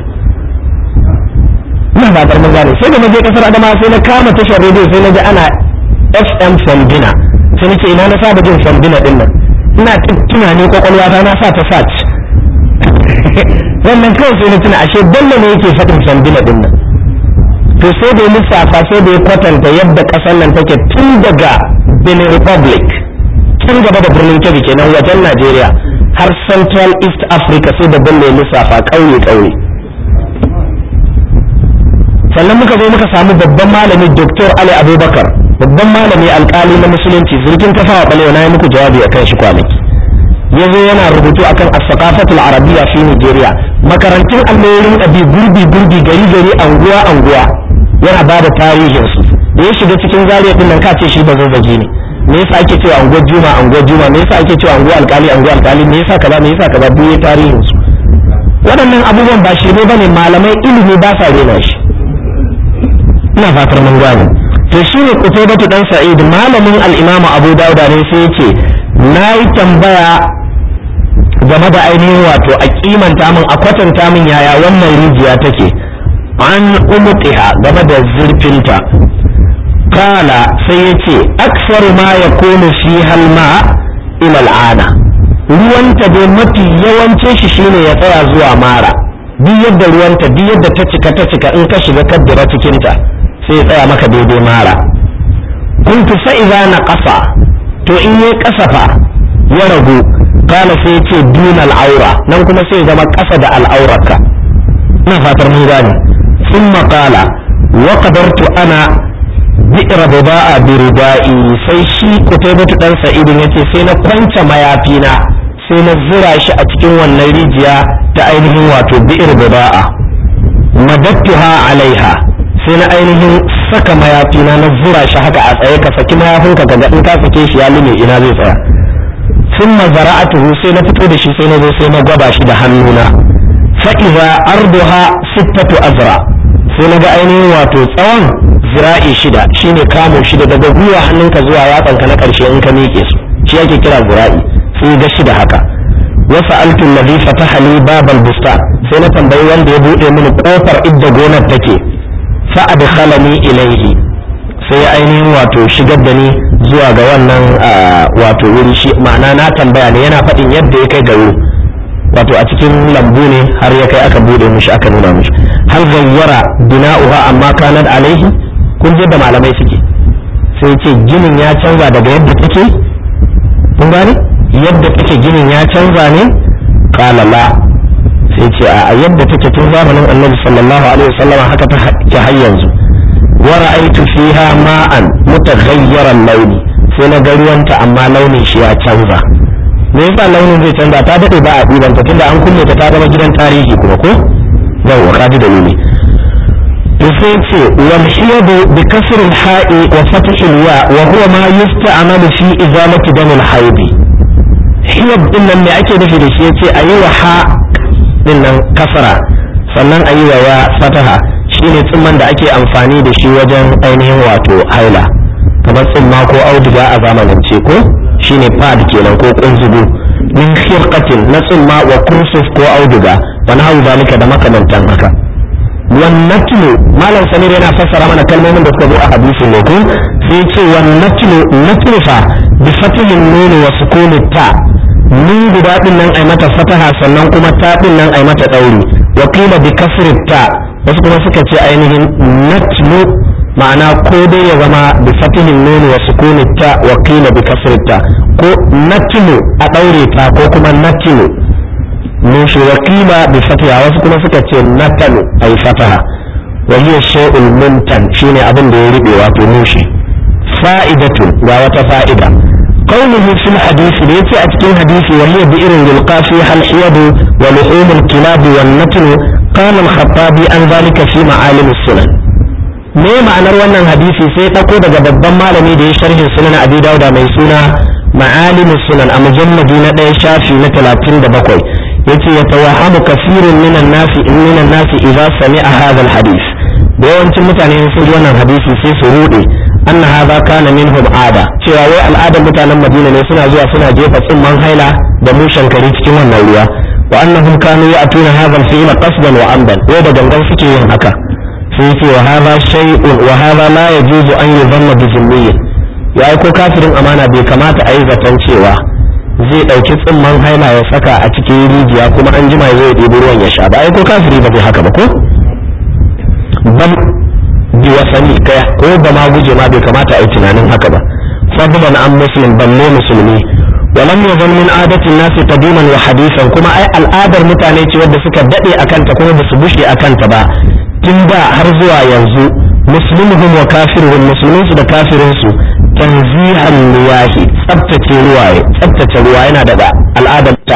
ina fatar mun gane sai da na je kasar adamawa sai na kama tashar rediyo sai na ji ana fm sandina sai nake ina na saba jin sandina din nan ina tunani kwakwalwa ta na sa ta search wannan kawai sai na tuna ashe bello ne yake faɗin sandina din nan to sai da lissafa sai da ya kwatanta yadda ƙasar nan take tun daga benin republic tun gaba da birnin kebbi kenan wajen najeriya har central east africa sai da bello ya lissafa ƙauye ƙauye sannan muka zo muka samu babban malami dr ali abubakar babban malami alkali na musulunci zirgin kafawa balewa na yi muku jawabi a kan shi kwanaki ya zo yana rubutu akan as-saqafatul arabiyya fi nigeria makarantun alloyin abi gurbi gurbi gari gari anguwa anguwa yana ba da tarihin su da ya shiga cikin zariya din nan ka ce shi ba zazzagi ne me yasa ake cewa anguwar juma anguwar juma me yasa ake cewa anguwar alkali anguwar alkali me yasa kaza me yasa kaza duk ya tarihin su waɗannan abubuwan ba shi ne bane malamai ilimi ba sa rena shi ina fatar mun gane to shine Qutaybatu dan Sa'id malamin al-Imam Abu Dawud ne sai yace nayi tambaya game da ainihin wato a kimanta min a kwatanta min yaya wannan rijiya take an umtiha game da zurfinta kala sai yace aksaru ma yakunu fi halma ila al'ana ruwanta dai mafi yawancin shi shine ya tsaya zuwa mara duk yadda ruwanta duk yadda ta cika ta cika in ka shiga kaddara cikinta sai ya tsaya maka daidai mara kuntu fa'iza na ƙasa to in yi ƙasafa ya ragu kana sai ce dunal aura nan kuma sai zama ƙasa da al'aurarka ina fatar mun gane sun maƙala wa qadartu ana bi'ra buda'a bi ridai sai shi kutaybatu dan sa'idin yace sai na kwance mayafina sai na zura shi a cikin wannan rijiya ta ainihin wato bi'ir buda'a madattuha alaiha sai na ainihin saka mayafina na zura shi haka a tsaye ka saki mayafinka ka ga in ka sake shi ya lume ina zai tsaya thumma zara'atuhu sai na fito da shi sai na zo sai na gwaba shi da hannuna fa idza arduha sittatu azra sai na ga ainihin wato tsawon zira'i shida shine kamo shida daga gwiwa hannunka zuwa yatsanka na karshe in ka miƙe su shi ake kira zira'i sai ga shida haka wasa altun ladhi fataha li babal bustan sai na tambayi wanda ya bude mini kofar idda gonar take fa adkhalani ilayhi sai ya ainihin wato shigar da ni zuwa ga wannan wato wuri shi ma'ana na tambaya ne yana faɗin yadda ya kai ga wuri wato a cikin lambu ne har ya kai aka bude mishi aka nuna mishi hal gayyara bina'uha amma kanat alaihi kun da malamai suke sai ce ginin ya canza daga yadda take kun gane yadda take ginin ya canza ne qala la sai ce a yadda take tun zamanin annabi sallallahu alaihi wasallam haka ta ke har yanzu wa ra'aytu fiha ma'an mutaghayyiran launi sai na ga ruwanta amma launin shi ya canza me yasa launin zai canza ta dade ba a ɗibanta tunda an kulle ta ta zama gidan tarihi kuma ko yawwa ka ji dalili to sai ce wal hiyadu bi kasr al ha'i wa fath al ya wa huwa ma yusta'malu fi izalati dam al haid hiyad din nan me ake nufi da shi yace ayi wa ha din nan kasara sannan ayi wa ya fataha shine tsimman da ake amfani da shi wajen ainihin wato haila kamar tsimma ko auduga a zamanance ko shine pad kenan ko kunzugu min khirqatin na tsumma wa kursuf ko auduga wa nahu zalika da makamantan haka wan natlu malam samir yana fassara mana kalmomin da suka zo a hadisin ne ko sai ce wan natlu natlu fa bi fatihin nun wa sukuni ta nun guda din nan ai mata fataha sannan kuma ta din nan ai mata dauri wa qila bi kasri ta wasu kuma suka ce ainihin natlu ma'ana ko dai ya zama bi fatihin nun wa sukuni ta wa qila bi kasri ta ko natlu a daure ta ko kuma natlu nushi wa qila bi fatiha wasu kuma suka ce natalu ay fataha wa hiya shay'ul mumtan shine abin da ya ribe wato nushi fa'idatun ga wata fa'ida قوله في الحديث ليتي أتكين حديث وهي بئر يلقى فيها الحيض ولحوم الكلاب والنتن قال الخطابي عن ذلك في معالم السنن me ma'anar wannan hadisi sai ɗauko daga babban malami da ya sharhin sunan abi dauda mai suna ma'alimus sunan a mujalladi na ɗaya shafi na talatin da bakwai yace ya tawahamu kasirun minan nasi minan nasi idza sami'a hadha alhadith da yawancin mutane sun ji wannan hadisi sai su rude anna hadha kana minhum ada cewa wai al'adar mutanen madina ne suna zuwa suna jefa tsimman haila da mushen kare cikin wannan ruwa wa annahum kanu ya'tuna hadha al-fi'l qasdan wa amdan wai da gangan suke yin haka sai ce wa hadha shay'un wa hadha la yajuzu an yuzanna bi zimmiyyin ya ko kafirin amana bai kamata a yi zaton cewa zai ɗauki tsimman haila ya saka a cikin rijiya kuma an jima zai ɗebi ruwan ya sha ba ai ko kafiri ba zai haka ba ko bam bi wasani kai ko ba ma guje ma bai kamata a yi tunanin haka ba fadlan an muslim balle musulmi walam yazal min adati nasi qadiman wa hadisan kuma ai al'adar mutane ce wadda suka dade akan ta kuma ba su bushe akan ta ba tun da har zuwa yanzu muslimuhum wa kafiruhum musulmin su da kafirin su tanzihan liyahi tsabtace ruwaye tsabtace ruwa yana daga al'adar ta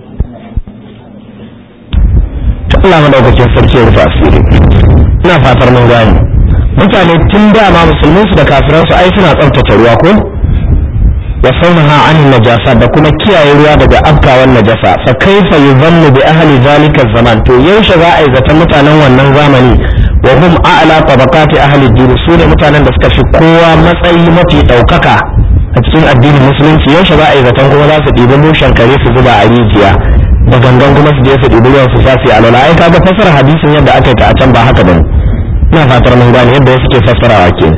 ta Allah madaukakin sarki ya rufe asiri ina fatar mun gane mutane tun da ma musulmin su da kafiran su ai suna tsabtace ruwa ko wa saunaha an najasa da kuma kiyaye ruwa daga afkawan najasa fa kaifa yuzannu bi ahli zalika zaman to yaushe za a yi zaton mutanen wannan zamani wa hum a'la tabaqati ahli din su ne mutanen da suka fi kowa matsayi mafi daukaka a cikin addinin musulunci yaushe za a yi zaton kuma za su ɗibi mushen kare su zuba a rijiya da gangan kuma su je su ɗibi ruwan su sasi a lola ai kaga fasara hadisin yadda aka yi ta a can ba haka bane ina fatar mun gane yadda wasu ke fassarawa ke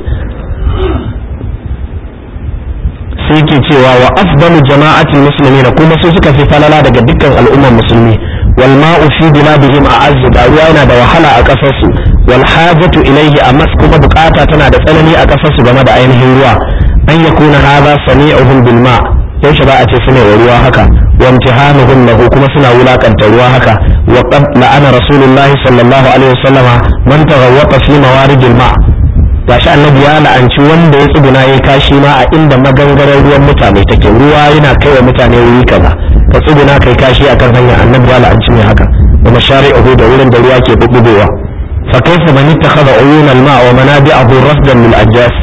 sai ke cewa wa afdalu jama'atul muslimin kuma su suka fi falala daga dukkan al'ummar musulmi wal ma'u fi biladihim a'azzu da ruwa yana da wahala a kasar su wal hajatu ilayhi amma kuma bukata tana da tsanani a kasar su game da ainihin ruwa an yakuna hadha sami'uhum bil ma' yaushe ba a ce suna wa ruwa haka wa imtihanuhum lahu kuma suna wulakanta ruwa haka wa qad la'ana rasulullahi sallallahu alaihi wasallama man taghawwata fi mawaridil ma' gashi annabi ya la'anci wanda ya tsuguna ya kashi ma a inda magangarar ruwan mutane take ruwa yana kai wa mutane wuri kaza ka tsuguna kai kashi akan hanya annabi ya la'anci ne haka wa mashari'uhu da wurin da ruwa ke bubbugowa fa kaifa man ittakhadha uyun al-ma' wa manabi'ahu rasdan lil ajjas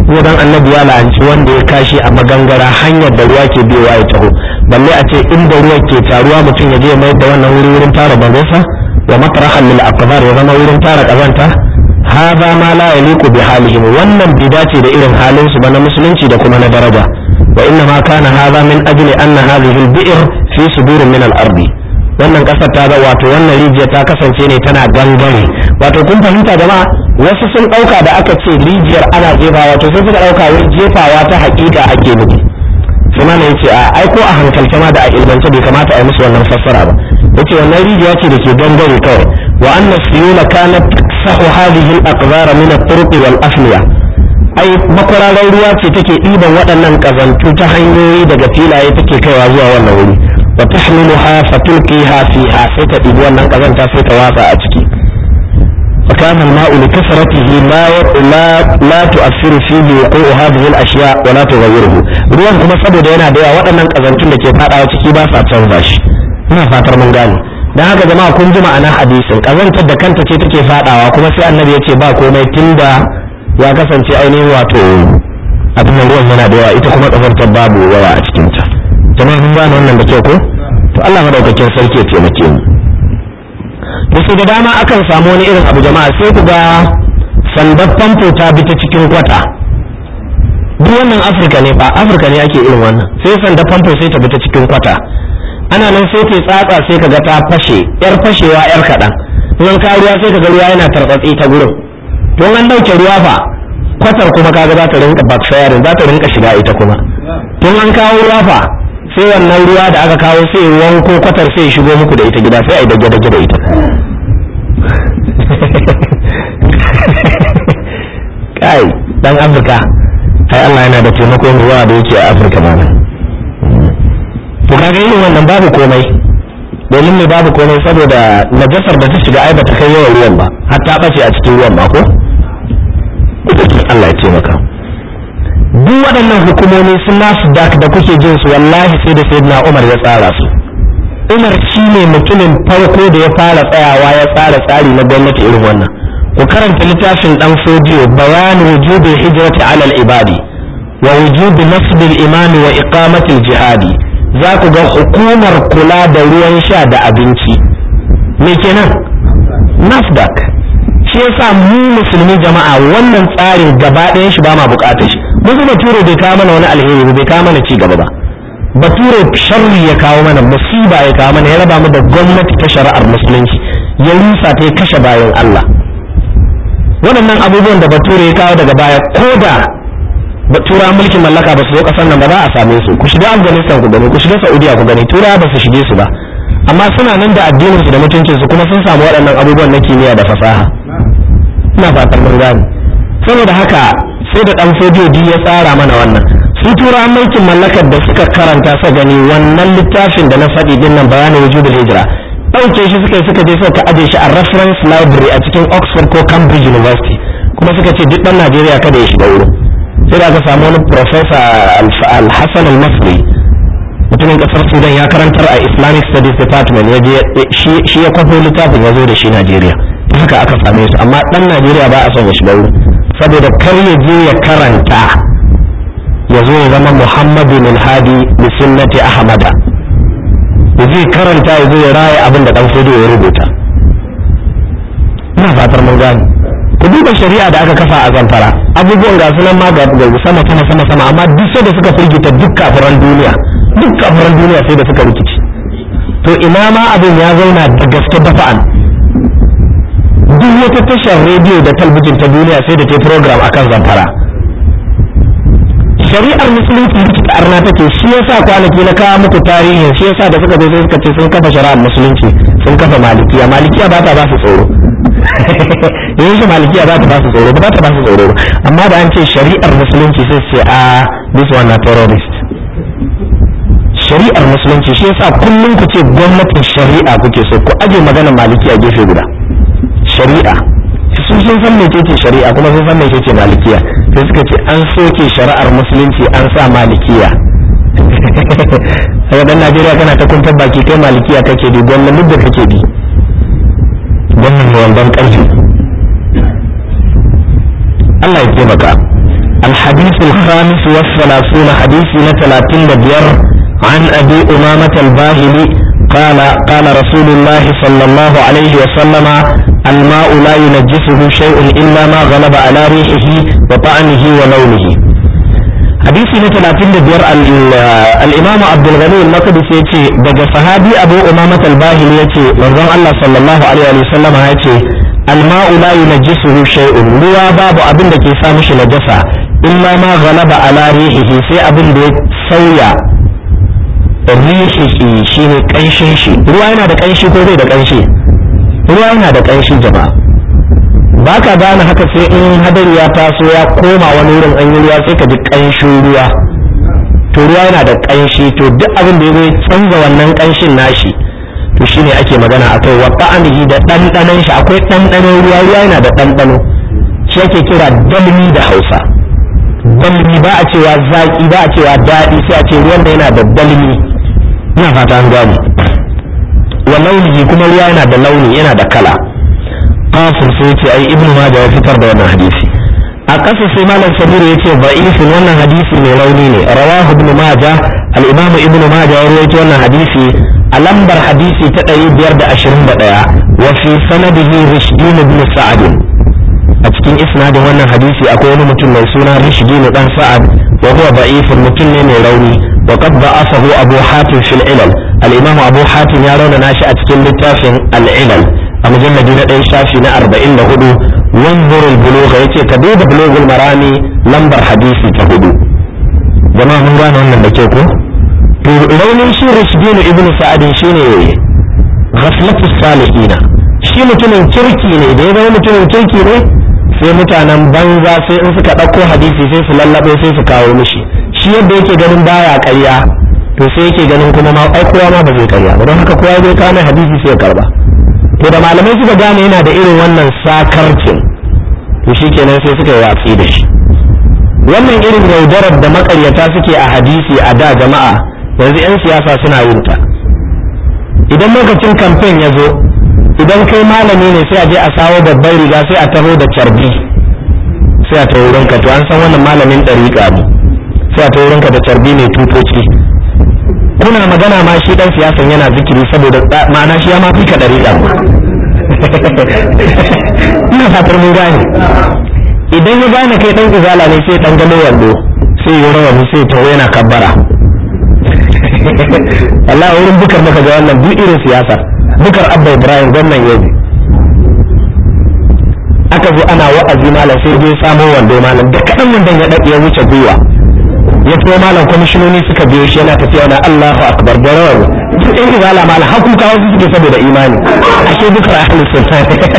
kuma dan annabi ya la'anci wanda ya kashi a magangara hanyar da ruwa ke biyowa ya taho balle a ce inda ruwa ke taruwa mutum ya je mai da wannan wuri wurin tara bangonsa wa matrahan lil aqdar ya zama wurin tara kazanta hadha ma la yaliqu bi halihim wannan bai dace da irin halin su ba na musulunci da kuma na daraja wa inna ma kana hadha min ajli anna hadhihi al bi'r fi sudur min al ardi wannan kasar ta ga wato wannan rijiya ta kasance ne tana gangare wato kun fahimta jama'a wasu sun dauka da aka ce rijiyar ana jefawa to sun suka dauka wai jefawa ta hakika ake nufi sai ma yace a ai ko a hankalce ma da a ilmance bai kamata a yi musu wannan fassara ba yace wannan rijiya ce da ke gangare kawai wa anna siyula kanat sahu hadhihi al-aqdar min at-turuq wal afliya ai makwararar ruwa ce take ɗiban waɗannan ƙazantu ta hanyoyi daga filaye take kaiwa zuwa wannan wuri wa tahmiluha fatulqiha fiha sai ta ɗibi wannan ƙazanta sai ta watsa a ciki فكان الماء لكثرته لا لا لا تؤثر فيه وقوع هذه الاشياء ولا تغيره ruwan kuma saboda yana da yawa waɗannan ƙazantun da ke faɗawa ciki ba sa canza shi ina fatar mun gane dan haka jama'a kun ji ma'anar hadisin ƙazantar da kanta ce take faɗawa kuma sai annabi ya ce ba komai tunda ya kasance ainihin wato abin da ruwan yana da yawa ita kuma ƙazantar babu yawa a cikinta jama'a mun gane wannan da kyau ko to Allah madaukakin sarki ya taimake mu to sai da dama akan samu wani irin abu jama'a sai ku ga sandar famfo ta bi ta cikin kwata duk wannan afirka ne fa afirka ne ake irin wannan sai sandar famfo sai ta bi ta cikin kwata ana nan sai ta tsatsa sai ka ga ta fashe yar fashewa yar kaɗan in ka ruwa sai ka ga ruwa yana tarbatsi ta gurin don an ɗauke ruwa fa kwatar kuma kaga za ta rinka backfiring za ta rinka shiga ita kuma tun an kawo ruwa fa sai wannan ruwa da aka kawo sai wanko kwatar sai ya shigo muku da ita gida sai a yi dage-dage da ita kai dan afirka ai Allah yana da taimakon ruwa da yake a afirka ma to kaga yin wannan babu komai domin me babu komai saboda najasar da ta shiga ai bata kai yawan ruwan ba har ta bace a cikin ruwan ba ko Allah ya taimaka duk waɗannan hukumomi sun nasu dak da kuke jin su wallahi sai da sayyidina Umar ya tsara su Umar shi ne mutumin farko da ya fara tsayawa ya tsara tsari na gwamnati irin wannan ku karanta littafin dan sojiyo bayan wujubi hijrati ala al-ibadi wa wujubi nasb al-imam wa iqamati al-jihadi za ku ga hukumar kula da ruwan sha da abinci me kenan nasdak shi yasa mu musulmi jama'a wannan tsarin gaba ɗayan shi ba ma bukatar shi mun bature bai kawo mana wani alheri bai kawo mana ci gaba ba bature sharri ya kawo mana musiba ya kawo mana ya raba mu da gwamnati ta shari'ar musulunci ya rusa ta ya kashe bayan Allah waɗannan abubuwan da bature ya kawo daga baya ko da tura mulkin mallaka ba su zo ƙasar nan ba za a same su ku shiga afghanistan ku gani ku shiga saudiya ku gani tura ba su shige su ba amma suna nan da addinin su da mutuncin su kuma sun samu waɗannan abubuwan na kimiyya da fasaha ina fatan mun gane saboda haka sai da dan fodiyo ya tsara mana wannan su tura mulkin mallakar da suka karanta sa gani wannan littafin da na faɗi din nan bayanin wujudul hijra ɗauke shi suka yi suka je suka aje shi a reference library a cikin Oxford ko Cambridge University kuma suka ce duk ɗan Najeriya kada ya shiga wurin sai da aka samu wani professor Al-Hassan Al-Masri mutumin kasar Sudan ya karantar a Islamic Studies Department ya je shi ya kwafo littafin ya zo da shi Najeriya haka aka same su amma ɗan Najeriya ba a son ya shiga wurin saboda kar ya je ya karanta ya zo ya zama Muhammadu min hadi bi sunnati Ahmada ya je karanta ya zo ya raya abin da dan fudu ya rubuta ina fatar mun gane ku duba shari'a da aka kafa a zamfara abubuwan ga sunan ma ga sama sama sama sama amma duk sai da suka firgita duk kafiran duniya duk kafiran duniya sai da suka rikici to ina ma abin ya zauna da gaske dafa'an duk wata tashar rediyo da talbijin ta duniya sai da ta program akan zamfara shari'ar musulunci rikita arna take shi yasa kwanaki na kawo muku tarihin shi yasa da suka zo sai suka ce sun kafa shari'ar musulunci sun kafa malikiya malikiya ba ta ba su tsoro yanzu malikiya ba ta ba su tsoro ba ta ba su tsoro amma da an ce shari'ar musulunci sai ce a this one na terrorist shari'ar musulunci shi yasa kullum ku ce gwamnatin shari'a kuke so ku aje maganar malikiya gefe guda shari'a sun sun san mece ce shari'a kuma sun san mece ce malikiya sai suka ce an soke shari'ar musulunci an sa malikiya daga dan Najeriya kana ta kuntar baki kai malikiya kake bi gwamnan mudda kake bi gwamnan wandan karfi Allah ya taimaka الحديث الخامس والثلاثون حديث ثلاثين بير عن أبي أمامة الباهلي قال قال رسول الله صلى الله عليه وسلم الماء لا ينجسه شيء إلا ما غلب على ريحه وطعمه ولونه حديث ثلاثين بير الإمام عبد الغني المقدسي يتي دقى صحابي أبو أمامة الباهلي يتي من الله صلى الله عليه وسلم يتي الماء لا ينجسه شيء ruwa babu abin da ke sa mishi najasa illa ma ghalaba ala rihihi sai abin da ya sauya rihihi shine kanshin shi ruwa yana da kanshi ko bai da kanshi ruwa yana da kanshi jama'a ba ka gane haka sai in hadari ya taso ya koma wani wurin an yi ruwa sai ka ji kanshin ruwa to ruwa yana da kanshi to duk abin da ya zo canza wannan kanshin nashi to shine ake magana akai wa ta'amihi da ɗanɗanon shi akwai ɗanɗanon ruwa ruwa yana da ɗanɗano shi ake kira dalmi da hausa dalmi ba a cewa zaki ba a cewa daɗi sai a ce ruwan da yana da dalmi ina fata an gane wa launihi kuma ruwa yana da launi yana da kala qasir sai ce ai ibnu majah ya fitar da wannan hadisi a ƙasa sai malam sabiru ya ce da'ifin wannan hadisi mai rauni ne rawahu ibnu majah al-imam ibnu majah ya rawaito wannan hadisi a lambar hadisi ta ɗari biyar da ashirin da ɗaya wa fi sanadihi rishdin ibn sa'ad a cikin isnadin wannan hadisi akwai wani mutum mai suna rishdin dan sa'ad wa huwa da'ifun mutum ne mai rauni wa qad da'afahu abu hatim fil ilal al-imam abu hatim ya rauna nashi a cikin littafin al-ilal a mujalladi na ɗaya shafi na arba'in da hudu wanzur al-bulugha yace ka duba bulughul marami lambar hadisi ta hudu jama'a mun gane wannan da ke ko to raunin shi rashdinu ibn sa'adin shine ghaflatu salihina shi mutumin kirki ne da ya zama mutumin kirki ne sai mutanen banza sai in suka ɗauko hadisi sai su lallaɓe sai su kawo mishi shi yadda yake ganin baya ƙarya to sai yake ganin kuma ma ai kowa ma ba zai ƙarya ba don haka kowa zai kawo mai hadisi sai ya karba to da malamai suka gane yana da irin wannan sakarcin to shikenan sai suka yi watsi da shi wannan irin yaudarar da makaryata suke a hadisi a da jama'a yanzu 'yan siyasa suna yin ta idan lokacin kamfen ya zo idan kai malami ne sai a je a sawo babban riga sai a taho da carbi sai a taho wurinka to an san wannan malamin ɗariƙa ne sai a taho wurinka da carbi mai tutoci kuna magana ma shi dan siyasan yana zikiri saboda ma'ana shi ya ma fi ka ɗariƙa ina fatar mun gane idan ya gane kai dan izala ne sai dan gano wando sai ya rawani sai taho yana kabbara Allah wurin bukar maka ga wannan duk irin siyasa bukar abba ibrahim gwamnan yau aka zo ana wa'azi malam sai je samo wando malam da kaɗan wandon ya daɗe ya wuce gwiwa ya so malam kwamishinoni suka biyo shi yana tafiya na Allahu akbar da rawar duk ɗan izala malam har kuka wasu suke saboda imani ashe bukar ahli sunna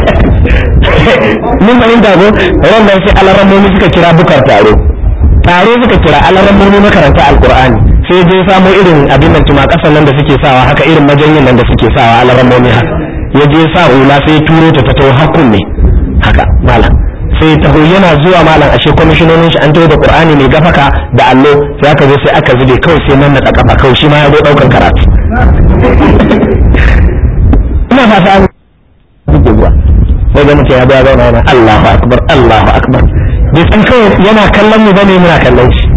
mun fahimta ko wannan sai alarammomi suka kira bukar taro taro suka kira alarammomi makaranta alqur'ani sai je samo irin abin nan tuma kasan nan da suke sawa haka irin majanyin nan da suke sawa alarammomi haka ya je sa hula sai turo ta ta taho hakun ne haka malam sai taho yana zuwa malam ashe kwamishinonin shi an taho da qur'ani mai gafaka da allo sai aka zo sai aka zube kawai sai nan na kafa kawai shi ma ya zo daukan karatu ina fata an buge zuwa sai ga mutum ya zo ya zauna yana Allahu akbar Allahu akbar bai san kawai yana kallon mu bane muna kallon shi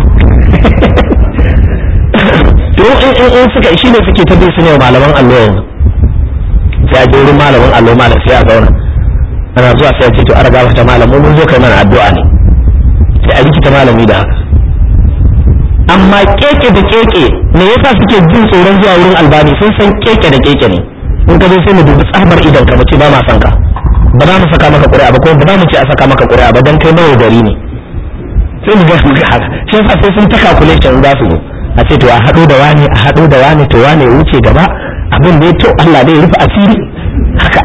to in in in suka shi ne suke ta su ne malaman allo yanzu sai a je wurin malamin allo malam sai a zauna ana zuwa sai a ce to an riga ta malam mun zo kai mana addu'a ne sai a rikita malami da haka amma keke da keke me yasa suke jin tsoron zuwa wurin albani sun san keke da keke ne in ka zo sai mu dubi tsabar idan ka mace ba ma san ka ba za mu saka maka ƙuri'a ba ko ba za mu ce a saka maka ƙuri'a ba dan kai nawa gari ne sai mu ga mu ga haka shi yasa sai sun ta calculation za su zo a ce to a haɗo da wani a haɗo da wani to wani ya wuce gaba abin da ya to Allah zai rufe asiri haka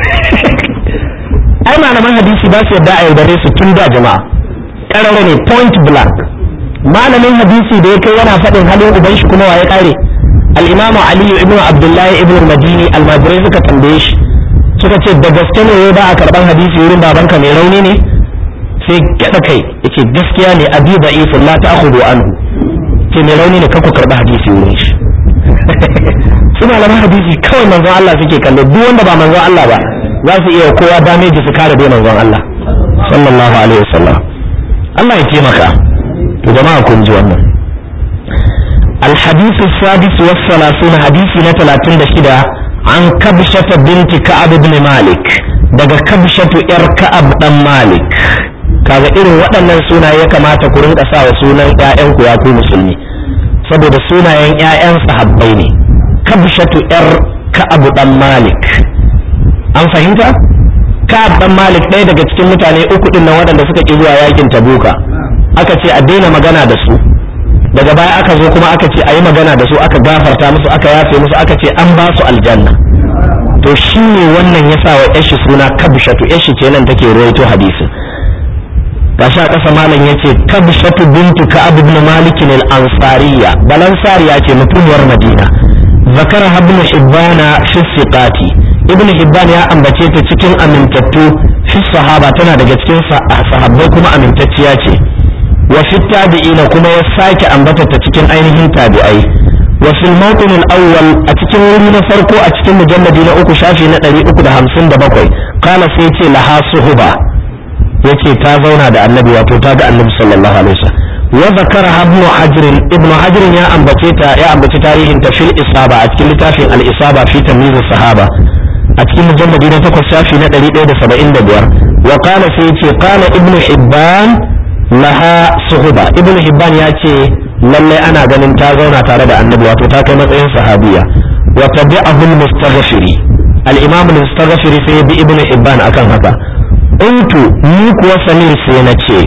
ai malaman hadisi ba su yadda a yaudare su tun da jama'a ƙarara ne point blank malamin hadisi da ya kai yana faɗin halin uban shi kuma waye kare al-imamu aliyu ibn abdullahi ibn madini almajirai suka tambaye shi suka ce da gaske ne ba a karban hadisi wurin babanka mai rauni ne sai gyaɗa kai yace gaskiya ne abi da'ifun la ta'khudhu anhu ce mai rauni ne kakku karɓi hadisi wurin shi su malaman hadisi kawai manzon Allah suke kallo duk wanda ba manzon Allah ba za su iya kowa dameji su kare dai manzon Allah sallallahu alaihi wasallam Allah ya taimaka to jama'a kun ji wannan الحديث السادس والثلاثون حديث نتلاتين دشدا عن كبشة بنت كعب بن مالك daga kabshatu yar ka'ab dan malik kaga irin waɗannan sunaye ya kamata ku rinka sa wa sunan ƴaƴanku ya ku musulmi saboda sunayen ƴaƴan sahabbai ne kabshatu yar ka'ab dan malik an fahimta ka'ab dan malik ɗaya daga cikin mutane uku din nan waɗanda suka ki zuwa yakin tabuka aka ce a daina magana da su daga baya aka zo kuma aka ce a yi magana da su aka gafarta musu aka yafe musu aka ce an ba su aljanna to shi ne wannan ya sa wa yashi suna kabshatu yashi ce nan take ruwaito hadisin gashi a ƙasa malam ya ce kabshatu bintu ka'ab ibn malik al-ansariya balansariya ce mutumiyar madina zakara ibn hibbana fi siqati ibn hibban ya ambace ta cikin amintattu fi sahaba tana daga cikin sahabbai kuma amintacciya ce wa fi tabi'ina kuma ya sake ambata ta cikin ainihin tabi'ai wa fil mawqin al-awwal a cikin wuri na farko a cikin mujalladi na uku shafi na 357 kana sai ce laha suhuba yace ta zauna da annabi wato ta ga annabi sallallahu alaihi wasallam wa zakara ibn hajr ibn hajr ya ambace ta ya ambaci tarihin ta fil isaba a cikin littafin al-isaba fi tamyiz sahaba a cikin mujalladi na 8 shafi na 175 wa qala sai yace qala ibn hibban laha suhuba ibn hibban ya ce lalle ana ganin ta zauna tare da annabi wato ta kai matsayin sahabiya wa tabi'ahu al-mustaghfiri al-imam al-mustaghfiri sai bi ibn hibban akan haka untu ni kuwa samir sai na ce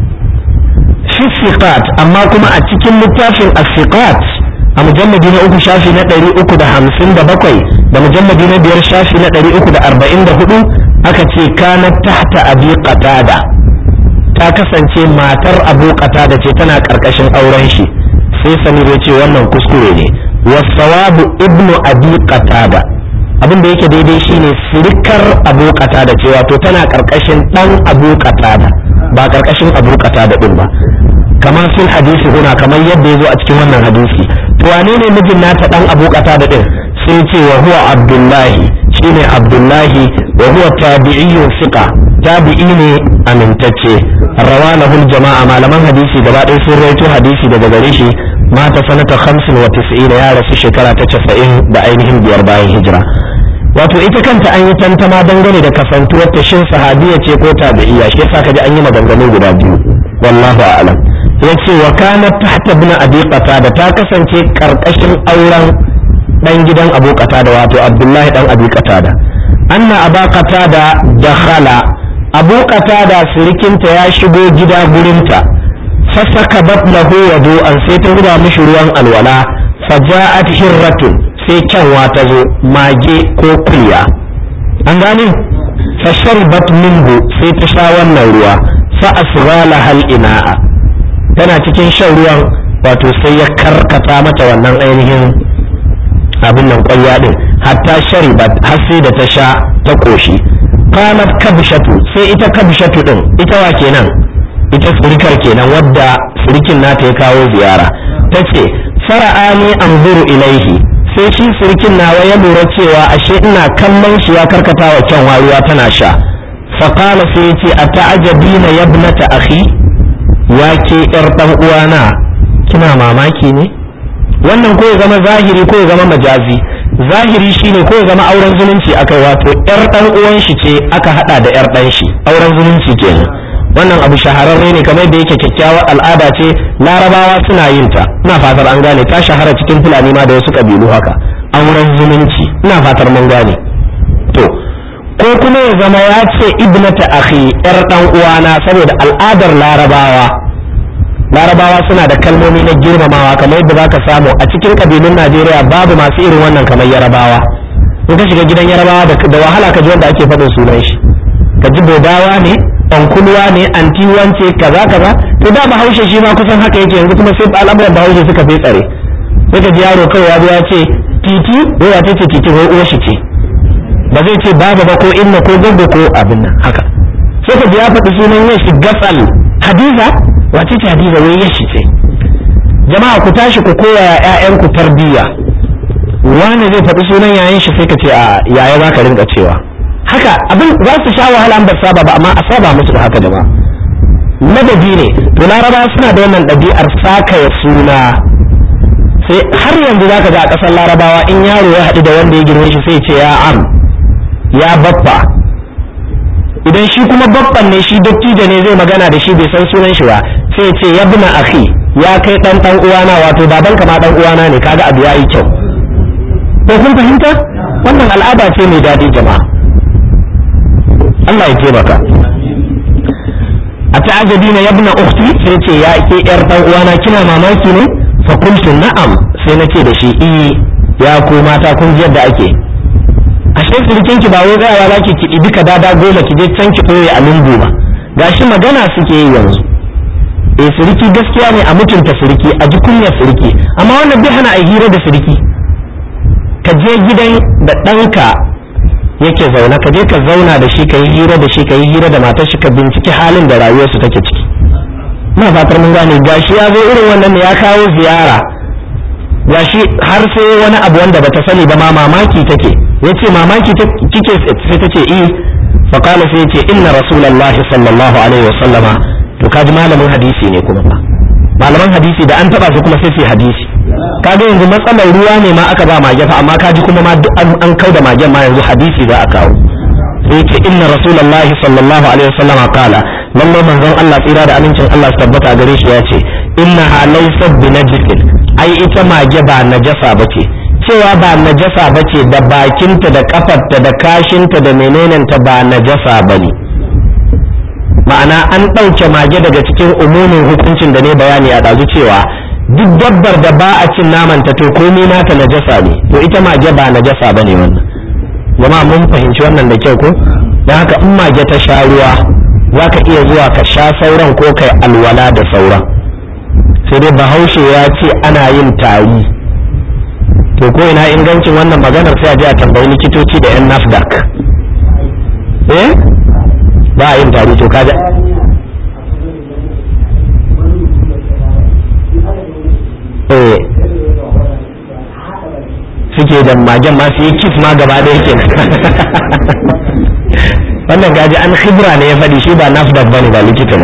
fi siqat amma kuma a cikin littafin as-siqat a mujalladi na uku shafi na ɗari uku da hamsin da bakwai da mujalladi na biyar shafi na ɗari uku da arba'in da hudu aka ce kana tahta abi qatada ta kasance matar abu da ce tana karkashin auren shi sai samir ya ce wannan kuskure ne wasawabu ibnu abi qatada abin da yake daidai shine sirikar abu qatada ce wato tana karkashin dan abu qatada ba karkashin abu qatada din ba kamar fil hadisi huna kamar yadda yazo a cikin wannan hadisi to wane ne mijin nata dan abu qatada din sai ce wa huwa abdullahi shine abdullahi wa huwa tabi'iyyun thiqa tabi'i ne amintacce rawanahul jama'a malaman hadisi gaba ɗaya sun rawaito hadisi daga gare shi mata sanata 95 ya rasu shekara ta 90 da ainihin biyar bayan hijira wato ita kanta an yi tantama dangane da kasantuwar ta shin sahabiya ce ko tabi'iyya shi yasa kaji an yi maganganu guda biyu wallahu a'lam yace wa kanat tahta ibn abi qatada ta kasance karkashin auren dan gidan abu qatada wato abdullahi dan abi qatada anna aba qatada dakhala abu qatada sirikinta ya shigo gida gurinta fasaka batlahu wadu'an sai ta zuba mishi ruwan alwala faja'at hirratun sai kyanwa ta zo mage ko kulya an gane fasharibat minhu sai ta sha wannan ruwa fa asghala hal ina'a tana cikin shan ruwan wato sai ya karkata mata wannan ainihin abin nan ƙwarya din hatta sharibat har sai da ta sha ta koshi qalat kabshatu sai ita kabshatu din ita wa kenan ita surikar kenan wadda surikin nata ya kawo ziyara tace fara'ani anzuru ilaihi sai shi surikin nawa ya lura cewa ashe ina kallon shi ya karkata wa kyan ruwa tana sha faqala sai yace ata'ajabina yabnata akhi ya ke yar dan uwana kina mamaki ne wannan ko ya zama zahiri ko ya zama majazi zahiri shine ko ya zama auren zumunci akai wato yar dan uwan shi ce aka hada da yar dan shi auren zumunci kenan wannan abu shahararre ne kamar da yake kyakkyawar al'ada ce larabawa suna yin ta ina fatar an gane ta shahara cikin fulani ma da wasu kabilu haka auren zumunci ina fatar mun gane to ko kuma ya zama ya ce ibnata akhi yar dan uwana saboda al'adar larabawa larabawa suna da kalmomi na girmamawa kamar yadda zaka samu a cikin kabilun najeriya babu masu irin wannan kamar yarabawa in ka shiga gidan yarabawa da wahala ka ji wanda ake faɗin sunan shi ka ji bodawa ne ɗankulwa ne anti wance kaza kaza to da bahaushe shi ma kusan haka yake yanzu kuma sai al'amuran bahaushe suka fi tsare sai ka ji yaro kawai ya zo ya ce titi ko ya ce titi ko uwar shi ce ba zai ce baba ba ko inna ko gogo ko abin nan haka sai ka ji ya faɗi sunan yin shi gasal hadiza wace ce hadiza wai yashi ce jama'a ku tashi ku koya ƴaƴanku tarbiyya wani zai faɗi sunan yayin shi sai ka ce a yaya za ka rinka cewa haka abin za su sha wahala ba saba ba amma a saba musu da haka jama'a madadi ne to laraba suna da wannan ɗabi'ar sakaya suna sai har yanzu zaka ga a ƙasar larabawa in yaro ya haɗu da wanda ya girme shi sai ce ya am ya baffa idan shi kuma babban ne shi dattijo ne zai magana da shi bai san sunan shi ba sai ce ya bina akhi ya kai dan dan uwana wato baban ka ma dan uwana ne kaga abu yayi kyau ko kun fahimta wannan al'ada ce mai daɗi jama'a Allah ya taimaka a ta'ajabi na yabna ukhti sai ce ya ke yar dan uwana kina mamaki ne fa qultu na'am sai na ce da shi i ya ku mata kun ji yadda ake ashe sirikin ki ba wai tsayawa za ki kiɗi duka dada goma ki je can ki ɓoye a lungu ba gashi magana suke yi yanzu eh siriki gaskiya ne a mutunta siriki a ji kunyar siriki amma wannan bai hana a hira da siriki ka je gidan da ɗanka yake zaune ka je ka zauna da shi ka yi hira da shi ka yi hira da matar shi ka binciki halin da rayuwarsu take ciki ina fatar mun gane gashi ya zo irin wannan ne ya kawo ziyara gashi har sai wani abu wanda bata sani ba ma mamaki take yace mamaki kike sai ta ce eh fa qala sai yace inna rasulullahi sallallahu alaihi wasallama to kaji malamin hadisi ne kuma fa malaman hadisi da an taba su kuma sai su hadisi kaga yanzu matsalar ruwa ne ma aka ba mage fa amma kaji kuma ma duk an kauda magen ma yanzu hadisi za a kawo sai yace inna rasulullahi sallallahu alaihi wasallama qala lallai manzon Allah tsira da amincin Allah su tabbata gare shi ya ce innaha laysat bi najisin ai ita mage ba najasa bace cewa ba najasa bace da bakinta da kafarta da kashinta da menenenta ba najasa bane ma'ana an ɗauke mage daga cikin umumin hukuncin da ne bayani a ɗazu cewa duk dabbar da ba a cin namanta to komai nata najasa ne to ita mage ba najasa bane wannan jama'a mun fahimci wannan da kyau ko don haka in mage ta sha ruwa za ka iya zuwa ka sha sauran ko kai alwala da sauran sai dai bahaushe ya ce ana yin tari to ko ina ingancin wannan maganar sai a je a tambayi likitoci da yan nafdak eh ba a yin tari to kaga eh suke da magen ma su yi kif ma gaba da yake wannan gaji an khibra ne ya faɗi shi ba nafdak bane ba likita ne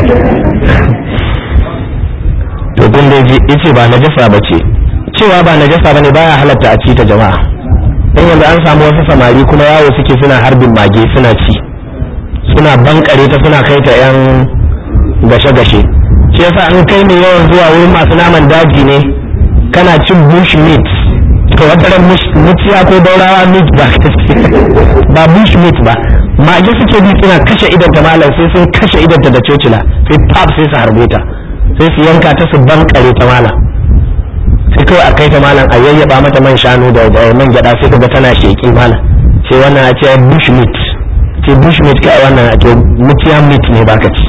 to kun dai ji yace ba najasa bace cewa ba najasa bane baya halatta a ci ta jama'a dan yanzu an samu wasu samari kuma yawo suke suna harbin mage suna ci suna bankare ta suna kai ta yan gashe-gashe shi yasa an kai ne yawan zuwa wurin masu naman daji ne kana cin bush meat to wata ran mutiya ko daurawa meat ba ba bush meat ba mage suke bi suna kashe idan ta malam sai sun kashe idan ta da cocila sai pap sai su harbe ta sai su yanka ta su bankare ta malam sai kawai a kai ta malam a yayyaba mata man shanu da man gyada sai kaga tana sheki malam sai wannan a ce bush meat ce bush meat kai wannan a to mutiya meat ne baka ci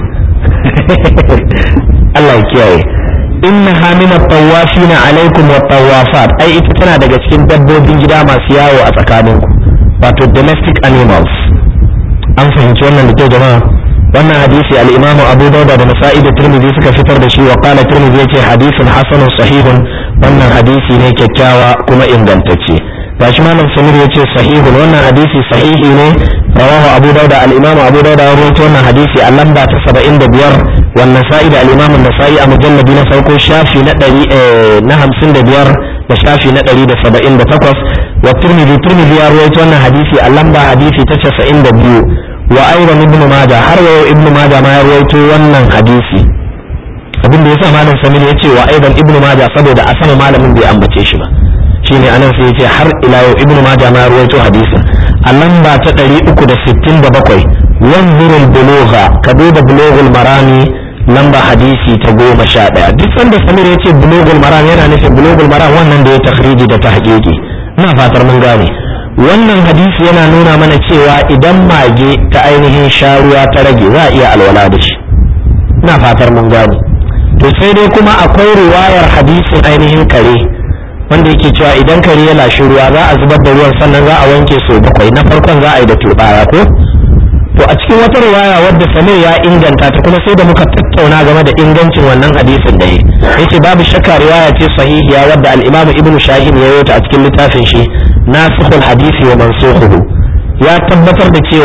Allah ya kiyaye innaha min at-tawafin alaikum wat-tawafat ai ita tana daga cikin dabbobin gida masu yawo a tsakaninku wato domestic animals an fahimci wannan da kyau jama'a wannan hadisi al-imamu abu dauda da nasa'i da tirmidhi suka fitar da shi wa qala tirmidhi yace hadisin hasanun sahihun wannan hadisi ne kyakkyawa kuma ingantacce gashi malam samir yace sahihun wannan hadisi sahihi ne rawahu abu dauda al-imamu abu dauda ya rawaito wannan hadisi a lamba ta 75 wannan sa'i da al-imamu nasa'i a mujalladi na farko shafi na 100 na 55 da shafi na 178 wa tirmidhi tirmidhi ya rawaito wannan hadisi a lamba hadisi ta 92 wa aidan ibn majah har wa ibn majah ma ya rawaito wannan hadisi abin da yasa malam samir ya ce wa aidan ibn majah saboda a sama malamin bai ambace shi ba shine anan sai ya ce har ila yau ibn majah ma ya rawaito hadisin a lamba ta 367 wanzurul bulugha ka duba bulughul marami lamba hadisi ta goma sha ɗaya duk sanda samir ya ce bulughul maram yana nufin bulughul maram wannan da ya takhriji da tahqiqi ina fatar mun gane wannan hadisi yana nuna mana cewa idan mage ta ainihin sharuwa ta rage za a iya alwala da shi ina fatar mun gane to sai dai kuma akwai riwayar hadisin ainihin kare wanda yake cewa idan kare ya lashi ruwa za a zubar da ruwan sannan za a wanke sau bakwai na farkon za a yi da turbaya ko to a cikin wata riwaya wadda samir ya inganta ta kuma sai da muka tattauna game da ingancin wannan hadisin da yace babu shakka riwaya ce sahihiya wadda al-imamu ibnu shahin ya yota a cikin littafin shi nasikhul hadisi wa mansukhuhu ya tabbatar da cewa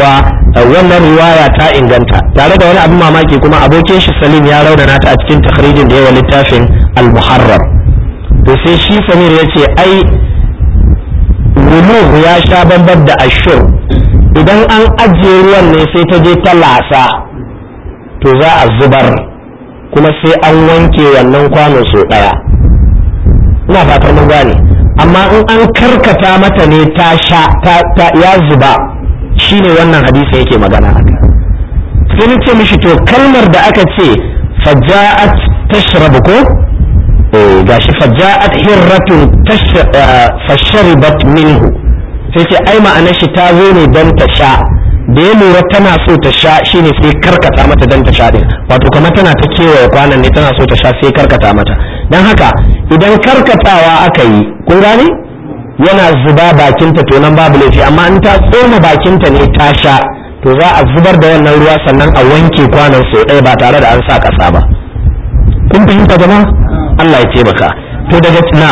wannan riwaya ta inganta tare da wani abin mamaki kuma abokin shi salim ya raunana ta a cikin takhrijin da yawa littafin al-muharrar to sai shi samir ya ce ai wuluhu ya sha bambar da ashur idan an ajiye ruwan ne sai ta je ta lasa to za a zubar kuma sai an wanke wannan kwano sau ɗaya ina fatan mun gane amma in an karkata mata ne ta sha ta ya zuba shine wannan hadisi yake magana haka sai ni ce mishi to kalmar da aka ce faja'at tashrabu ko eh gashi faja'at hirratun fasharibat minhu sai ce ai ma'anar shi ta zo ne don ta sha da ya lura tana so ta sha shine sai karkata mata don ta sha din wato kamar tana ta kewaye kwanan ne tana so ta sha sai karkata mata don haka idan karkatawa aka yi kun gane yana zuba bakinta to nan babu laifi amma in ta tsoma bakinta ne ta sha to za a zubar da wannan ruwa sannan a wanke kwanan sau ɗaya ba tare da an sa ƙasa ba kun fahimta jama'a Allah ya taimaka to daga na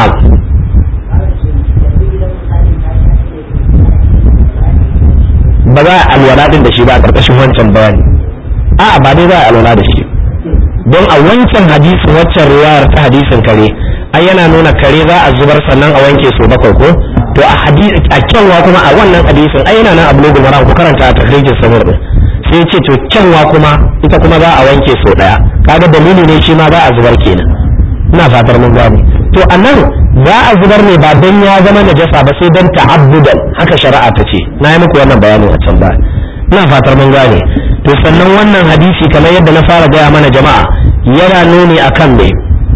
ba za a alwala din da shi ba a ƙarƙashin wancan bayani a'a ba dai za a alwala da shi don a wancan hadisin waccan riwayar ta hadisin kare ai yana nuna kare za a zubar sannan a wanke su bakwai ko to a hadisi a kyanwa kuma a wannan hadisin ai yana nan a bulugul maram ku karanta a tahrijin samir din sai ce to kyanwa kuma ita kuma za a wanke sau daya kaga dalili ne shi ma za a zubar kenan ina fatar mun gane to anan za a zubar ne ba dan ya zama najasa ba sai dan ta'abbudan haka shari'a ta ce na yi muku wannan bayanin a can ba ina fatar mun gane to sannan wannan hadisi kamar yadda na fara gaya mana jama'a yana nuni akan me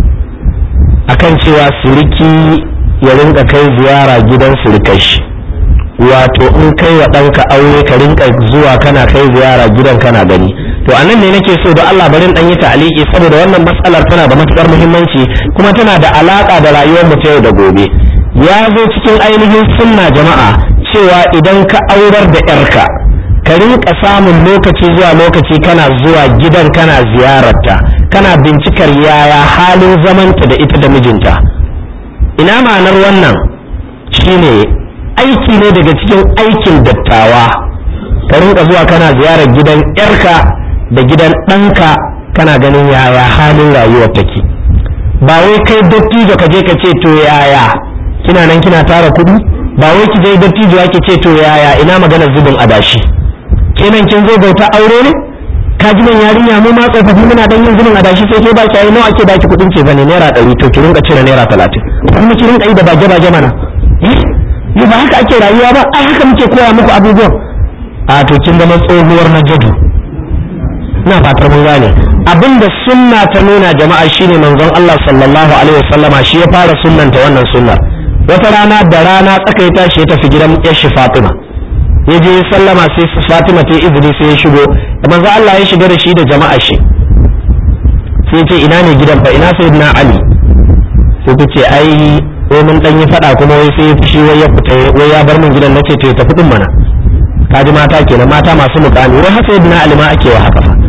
akan cewa suriki ya rinka kai ziyara gidan surikashi wato in kai wa ɗanka aure ka rinka zuwa kana kai ziyara gidan kana gani to anan ne nake so da Allah barin dan yi ta'aliki saboda wannan matsalar tana da matukar muhimmanci kuma tana da alaka da rayuwar mu ta yau da gobe ya zo cikin ainihin sunna jama'a cewa idan ka aurar da yarka ka rinka samun lokaci zuwa lokaci kana zuwa gidan kana ziyararta kana bincikar yaya halin zamanta da ita da mijinta ina ma'anar wannan shine aiki ne daga cikin aikin dattawa ka rinka zuwa kana ziyarar gidan yarka da gidan ɗanka kana ganin yaya halin rayuwar take ba wai kai dattijo ka je ka ce to yaya kina nan kina tara kuɗi ba wai ki je dattijo ki ce to yaya ina magana zubin adashi kenan kin zo bauta aure ne ka ji nan yarinya mu ma tsofaffi muna dan yin zubin adashi sai ke baki ai nawa ake baki kuɗin ce bane naira ɗari to ki rinka cire naira talatin kuma ki rinka yi da bage bage mana yi ba haka ake rayuwa ba ai haka muke koya muku abubuwan a to kin zama tsohuwar na jadu ina fatar mun gane abinda sunna ta nuna jama'a shine manzon Allah sallallahu alaihi wasallama shi ya fara sunnanta wannan sunnar wata rana da rana tsaka ya tashi ya tafi gidan yashi Fatima ya je sallama sai Fatima ta izini sai ya shigo manzo Allah ya shiga da shi da jama'a shi sai ya ce ina ne gidan fa ina sayyidina Ali sai ta ce ai wai mun dan yi fada kuma wai sai ya fushi wai ya fita wai ya bar min gidan nace to ya tafi din mana kaji mata kenan mata masu mukami wai haka sayyidina Ali ma ake wa haka fa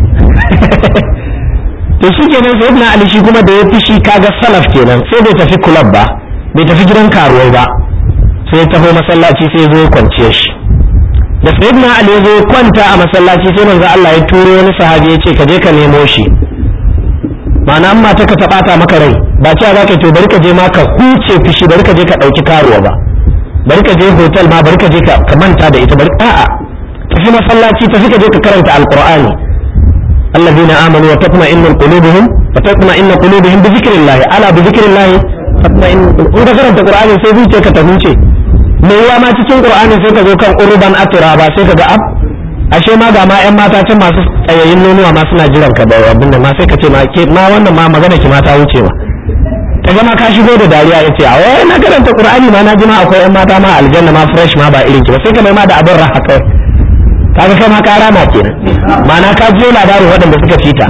to shi kenan sayyidina Ali shi kuma da ya fushi kaga salaf kenan sai bai tafi club ba bai tafi gidan karuwai ba sai ya taho masallaci sai ya zo ya kwanciya shi da sayyidina Ali ya zo ya kwanta a masallaci sai manzo Allah ya turo wani sahabi ya ce ka je ka nemo shi ma'ana amma ta ka taɓata maka rai ba cewa za ka to bari ka je ma ka huce fushi bari ka je ka ɗauki karuwa ba bari ka je hotel ma bari ka je ka manta da ita bari a'a tafi masallaci tafi ka je ka karanta alqur'ani الذين آمنوا وتطمئن قلوبهم وتطمئن قلوبهم بذكر الله ألا بذكر الله تطمئن in ka karanta Qur'ani sai zuciya ka ta huce me yawa ma cikin Qur'ani sai ka zo kan urban atraba sai ka ga ab ashe ma ga ma ƴan mata can masu tsayayin nonuwa ma suna jiran ka da abin da ma sai ka ce ma ke ma wannan ma magana ki ma ta wuce ma ka ga ma ka shigo da dariya yace a wai na karanta Qur'ani ma na ji ma akwai ƴan mata ma aljanna ma fresh ma ba irin ki ba sai ka mai ma da abin raha kawai kaga kai ma ka rama kenan ma'ana ka jiyo labarin waɗanda suka fita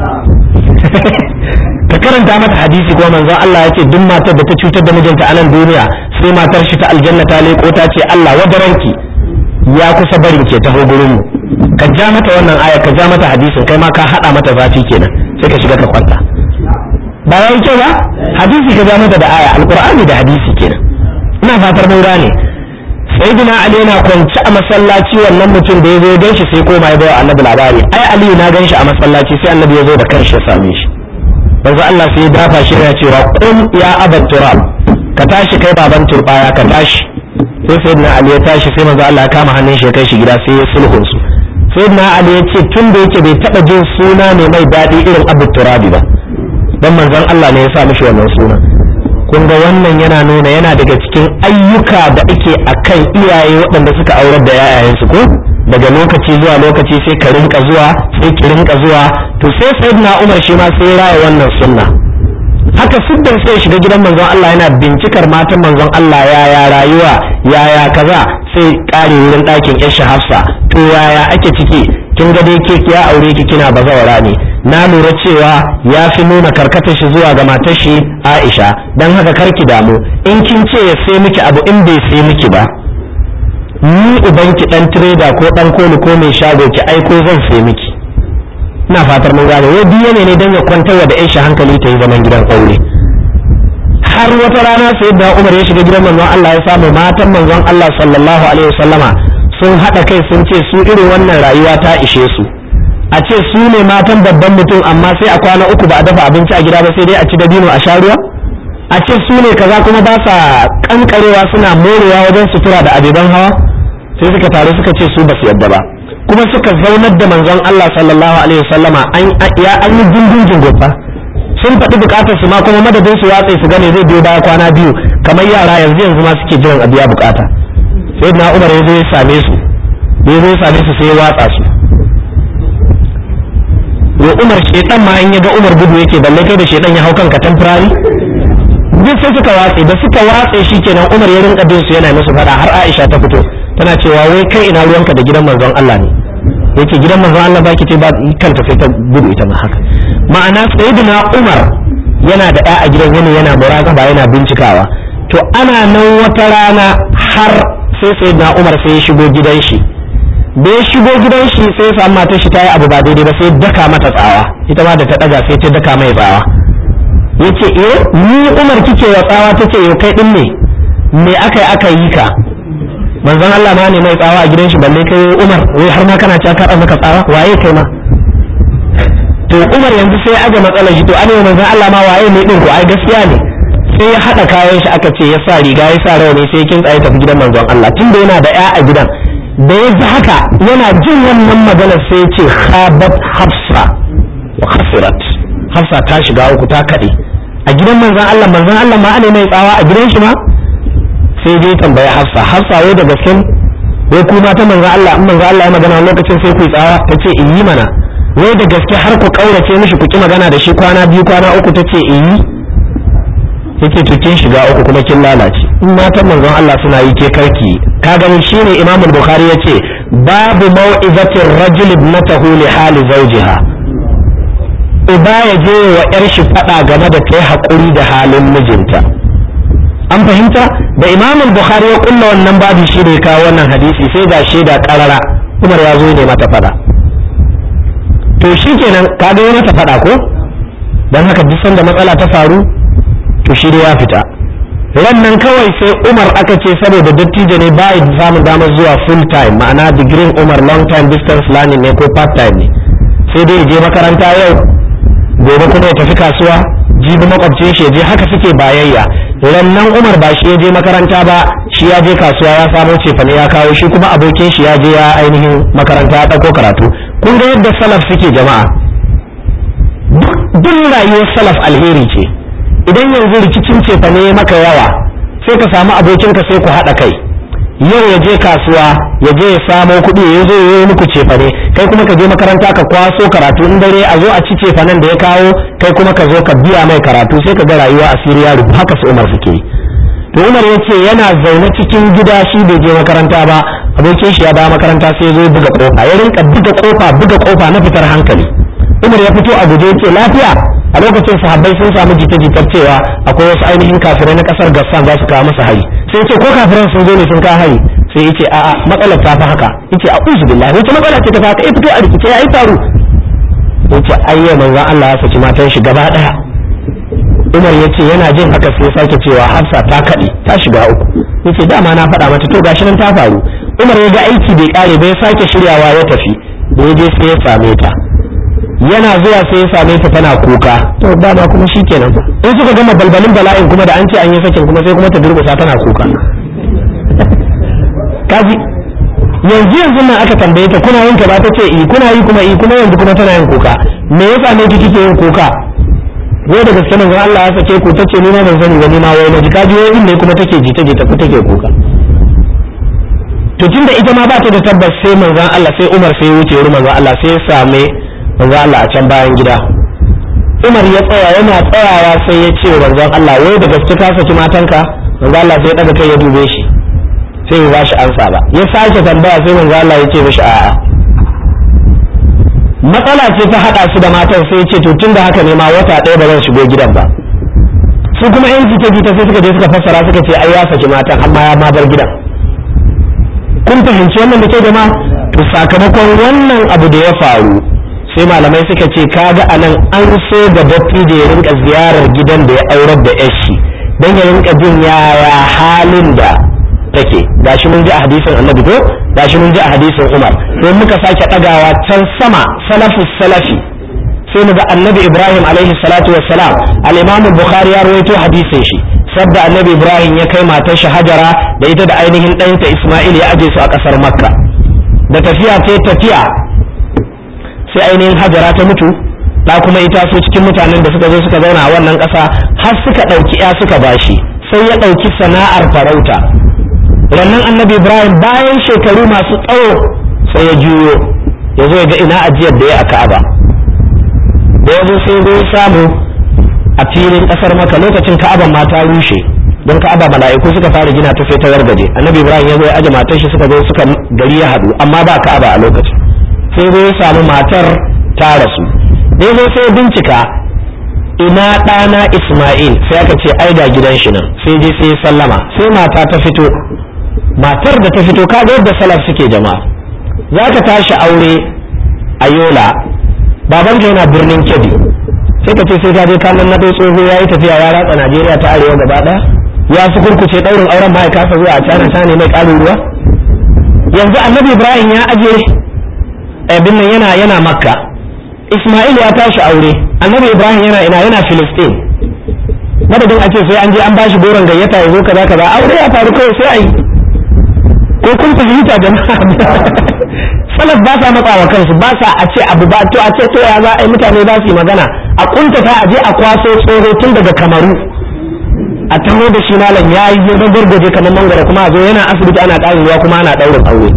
ka karanta mata hadisi ko manzon Allah ya ce duk matar da ta cutar da mijinta a nan duniya sai matar shi ta aljanna ta leko ta ce Allah wadaranki ya kusa barin ke taho gurin mu ka ja mata wannan aya ka ja mata hadisin kai ma ka hada mata zafi kenan sai ka shiga ka kwanta ba yayi kyau ba hadisi ka ja mata da aya alqur'ani da hadisi kenan ina fatar mun gane sayyidina ali yana kwance a masallaci wannan mutum da ya zo gan shi sai koma ya bawa annabi labari ai aliyu na gan shi a masallaci sai annabi ya zo da kanshi ya same shi manzo Allah sai ya dafa shi yana cewa qum ya abat turab ka tashi kai baban turbaya ka tashi sai sayyidina ali ya tashi sai manzo Allah ya kama hannun shi ya kai shi gida sai ya sulhun su sayyidina ali ya ce tun da yake bai taba jin suna ne mai daɗi irin abu turabi ba dan manzon Allah ne ya sa mishi wannan suna kun ga wannan yana nuna yana daga cikin ayyuka da ake akan iyaye waɗanda suka aurar da yayayensu ko daga lokaci zuwa lokaci sai ka rinka zuwa sai ki rinka zuwa to sai sayyidina Umar shi ma sai raya wannan sunna haka siddan sai shiga gidan manzon Allah yana bincikar matan manzon Allah yaya rayuwa yaya kaza sai kare wurin ɗakin Aisha Hafsa to yaya ake ciki kin ga dai ke ya aure ki kina bazawara ne na lura cewa ya fi nuna karkatar shi zuwa ga matar shi Aisha dan haka karki damu in kin ce ya sai miki abu in bai sai miki ba ni uban ki dan trader ko dan koli ko mai shago ki aiko zan sai miki ina fatar mun gane wai biye ne dan ya kwantar da Aisha hankali ta yi zaman gidan aure har wata rana sai da Umar ya shiga gidan manzon Allah ya samu matan manzon Allah sallallahu alaihi wasallama sun haɗa kai sun ce su irin wannan rayuwa ta ishe su a ce su ne matan babban mutum amma sai a kwana uku ba a dafa abinci a gida ba sai dai a ci dabino a sha ruwa a ce su ne kaza kuma ba sa kankarewa suna morewa wajen sutura da abeban hawa sai suka taru suka ce su ba su yadda ba kuma suka zaunar da manzon Allah sallallahu alaihi wasallama an ya an yi jinjin jingofa sun faɗi bukatar su ma kuma madadin su watse su gane zai biyo baya kwana biyu kamar yara yanzu yanzu ma suke jiran a biya bukata sai na Umar ya zo ya same su ya zo ya same su sai ya watsa su wa umar shedan ma in ya ga umar gudu yake balle kai da shedan ya hau kanka temporary duk sai suka watse da suka watse shi kenan umar ya rinka bin su yana musu fada har aisha ta fito tana cewa wai kai ina ruwanka da gidan manzon Allah ne yake gidan manzon Allah baki ce ba kanta sai ta gudu ita ma haka ma'ana sayyidina umar yana da ɗa a gidan yana yana muraqaba yana bincikawa to ana nan wata rana har sai sayyidina umar sai ya shigo gidan shi da ya shigo gidan shi sai sa matar shi ta yi abu ba daidai ba sai daka mata tsawa ita ma da ta daga sai ta daka mai tsawa yace eh ni Umar kike wa tsawa tace yau kai din ne me aka yi aka yi ka manzon Allah ma ne mai tsawa a gidan shi balle kai Umar wai har ma kana ci aka maka tsawa waye kai ma to Umar yanzu sai aga matsalar shi to an yi manzon Allah ma waye ne din ko ai gaskiya ne sai ya hada kayan shi aka ce ya sa riga ya sa rawani sai kin tsaye tafi gidan manzon Allah tunda yana da ya a gidan da ya ji haka yana jin wannan maganar sai ya ce khabat hafsa wa khasirat hafsa ta shiga uku ta kaɗe a gidan manzon Allah manzon Allah ma ana mai tsawa a gidan shi ma sai dai tambaya hafsa hafsa wai da gaske wai kuma ta manzon Allah in manzon Allah ya magana lokacin sai ku yi tsawa ta ce in yi mana wai da gaske har ku kaurace mishi ku ki magana da shi kwana biyu kwana uku ta ce in yi yake to kin shiga uku kuma kin lalace in matan manzon Allah suna yi ke karki ka gani shine Imam Bukhari yace babu mau'izatir rajul ibnatahu li hali zawjiha uba ya je wa yar shi fada game da kai hakuri da halin mijinta an fahimta da Imam Bukhari ya kulla wannan babu shi da ya kawo wannan hadisi sai ga shaida karara Umar ya zo ne mata fada to shikenan ka ga mata fada ko dan haka duk sanda matsala ta faru to shi ya fita nan kawai sai umar aka ce saboda dattijo ne ba samun damar zuwa full time ma'ana digirin umar long time distance learning ne ko part time ne sai dai je makaranta yau gobe kuma ya tafi kasuwa jibi makwabcin shi je haka suke bayayya rannan umar ba shi ya je makaranta ba shi ya je kasuwa ya samo cefane ya kawo shi kuma abokin shi ya je ya ainihin makaranta ya ɗauko karatu kun ga yadda salaf suke jama'a duk rayuwar salaf alheri ce idan yanzu rikicin cefa ne maka yawa sai ka samu abokinka sai ku haɗa kai yau ya je kasuwa ya je ya samo kuɗi ya zo ya yi muku cefa ne kai kuma ka je makaranta ka kwaso karatu in dare a zo a ci cefa nan da ya kawo kai kuma ka zo ka biya mai karatu sai ka ga rayuwa a siriya rubu haka su umar suke yi to umar ya ce yana zaune cikin gida shi bai je makaranta ba abokin shi ya dawo makaranta sai ya zo buga kofa ya rinka buga kofa buga kofa na fitar hankali umar ya fito a guje ya ce lafiya a lokacin sahabbai sun samu jita-jitar cewa akwai wasu ainihin kafirai na kasar gassan za su kawo masa hari sai ce ko kafiran sun zo ne sun kawo hari sai yace a'a matsalar ta fi haka yace a uzu billahi wace matsala ce ta fi haka ya fito a rikice ya yi faru yace ayya manzon Allah ya saki matan shi gaba daya umar ya ce yana jin haka sai sake cewa hafsa ta kaɗe ta shiga uku ya ce dama na faɗa mata to gashi nan ta faru umar ya ga aiki bai ƙare bai sake shiryawa ya tafi da ya je sai ya same ta yana zuwa sai ya same ta tana kuka to dama kuma shikenan fa in suka gama balbalin bala'in kuma da an ce an yi sakin kuma sai kuma ta durƙusa tana kuka kaji yanzu yanzu nan aka tambaye ta kuna yin ba ta ce i kuna yi kuma i kuma yanzu kuma tana yin kuka me yasa ne ki kike yin kuka wai da gaske nan Allah ya sake ku tace ni ma ban sani ba ni ma wai naji kaji wai ne kuma take jita jita ku take kuka to tunda ita ma ba ta da tabbas sai manzon Allah sai Umar sai ya wuce wurin manzon Allah sai ya same manzon Allah a can bayan gida Umar ya tsaya yana tsayawa sai ya ce manzon Allah wai da gaske ka saki matanka manzon Allah sai ya daga kai ya dube shi sai ya bashi ansa ba ya sake tambaya sai manzon Allah ya ce mishi a'a matsala ce ta hada su da matan sai ya ce to tunda haka ne ma wata ɗaya ba zan shigo gidan ba su kuma yan jita jita sai suka je suka fassara suka ce ai ya saki matan amma ya ma bar gidan kun fahimci wannan da ke jama'a to sakamakon wannan abu da ya faru sai malamai suka ce kaga anan an so ga dattijo ya rinka ziyarar gidan da ya aurar da yashi don ya rinka jin yaya halin da take gashi mun ji a hadisin annabi ko gashi mun ji a hadisin umar sai muka sake ɗagawa can sama salafus salafi sai mu ga annabi ibrahim alaihi salatu wassalam al-imam bukhari ya rawaito hadisin shi sabda annabi ibrahim ya kai matar shi hajara da ita da ainihin ɗanta isma'il ya aje su a ƙasar makka da tafiya ta tafiya sai ainihin hajara ta mutu da kuma ita su cikin mutanen da suka zo suka zauna a wannan ƙasa har suka ɗauki ya suka bashi sai ya ɗauki sana'ar farauta rannan annabi ibrahim bayan shekaru masu tsawo sai ya juyo ya zo ya ga ina ajiyar da ya a ka'aba da ya zo sai zo samu a filin kasar maka lokacin ka'aban ma ta rushe don ka'aba mala'iku suka fara gina ta sai ta wargaje annabi ibrahim ya zo ya aje matar shi suka zo suka gari ya hadu amma ba ka'aba a lokacin sai zo ya samu matar ta rasu da zo sai bincika ina ɗana isma'il sai aka ce ai ga gidan shi nan sai je sai sallama sai mata ta fito matar da ta fito kaga yadda salaf suke jama'a za ka tashi aure a yola babanka yana birnin kebbi sai ka ce sai ka je kanan na tsoho ya yi tafiya ya ratsa najeriya ta arewa gaba ɗaya ya su kurkuce ɗaurin auren ma ya kasa zuwa a cana ta ne mai ƙarin ruwa yanzu annabi ibrahim ya aje abin nan yana yana makka isma'il ya tashi aure annabi ibrahim yana ina yana filistin madadin a ce sai an je an bashi goron gayyata ya zo kaza kaza aure ya faru kawai sai a yi ko kun fahimta jama'a salaf ba sa matsa wa kansu ba sa a ce abu ba to a ce to ya za a yi mutane za su yi magana a kuntata a je a kwaso tsoro tun daga kamaru a taho da shi malam ya yi zai gurguje kamar mangara kuma a zo yana asibiti ana ƙarin ruwa kuma ana ɗaurin aure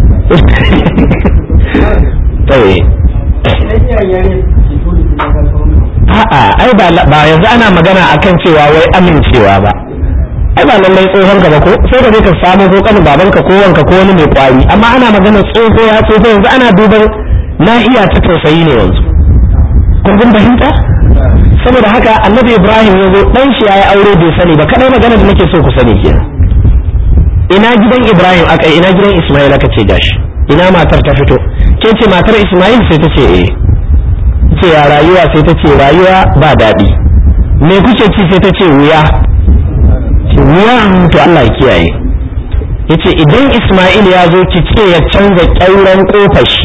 a'a ai ba yanzu ana magana akan cewa wai amincewa ba ai ba lallai tsohon ka ba ko sai ka je ka samu ko kanin babanka ko wanka ko wani mai kwari amma ana magana tsoho ya tsoho yanzu ana duban nahiya ta tausayi ne yanzu kun kun fahimta saboda haka annabi ibrahim ya zo dan shi yayi aure bai sani ba kadai magana da nake so ku sani ke ina gidan ibrahim aka ina gidan isma'il aka ce gashi ina matar ta fito ke ce matar isma'il sai ta ce eh ce ya rayuwa sai ta ce rayuwa ba daɗi me kuke ci sai ta ce wuya wuya to Allah ya kiyaye yace idan Isma'il ya zo ki ce ya canza ƙyauren kofar shi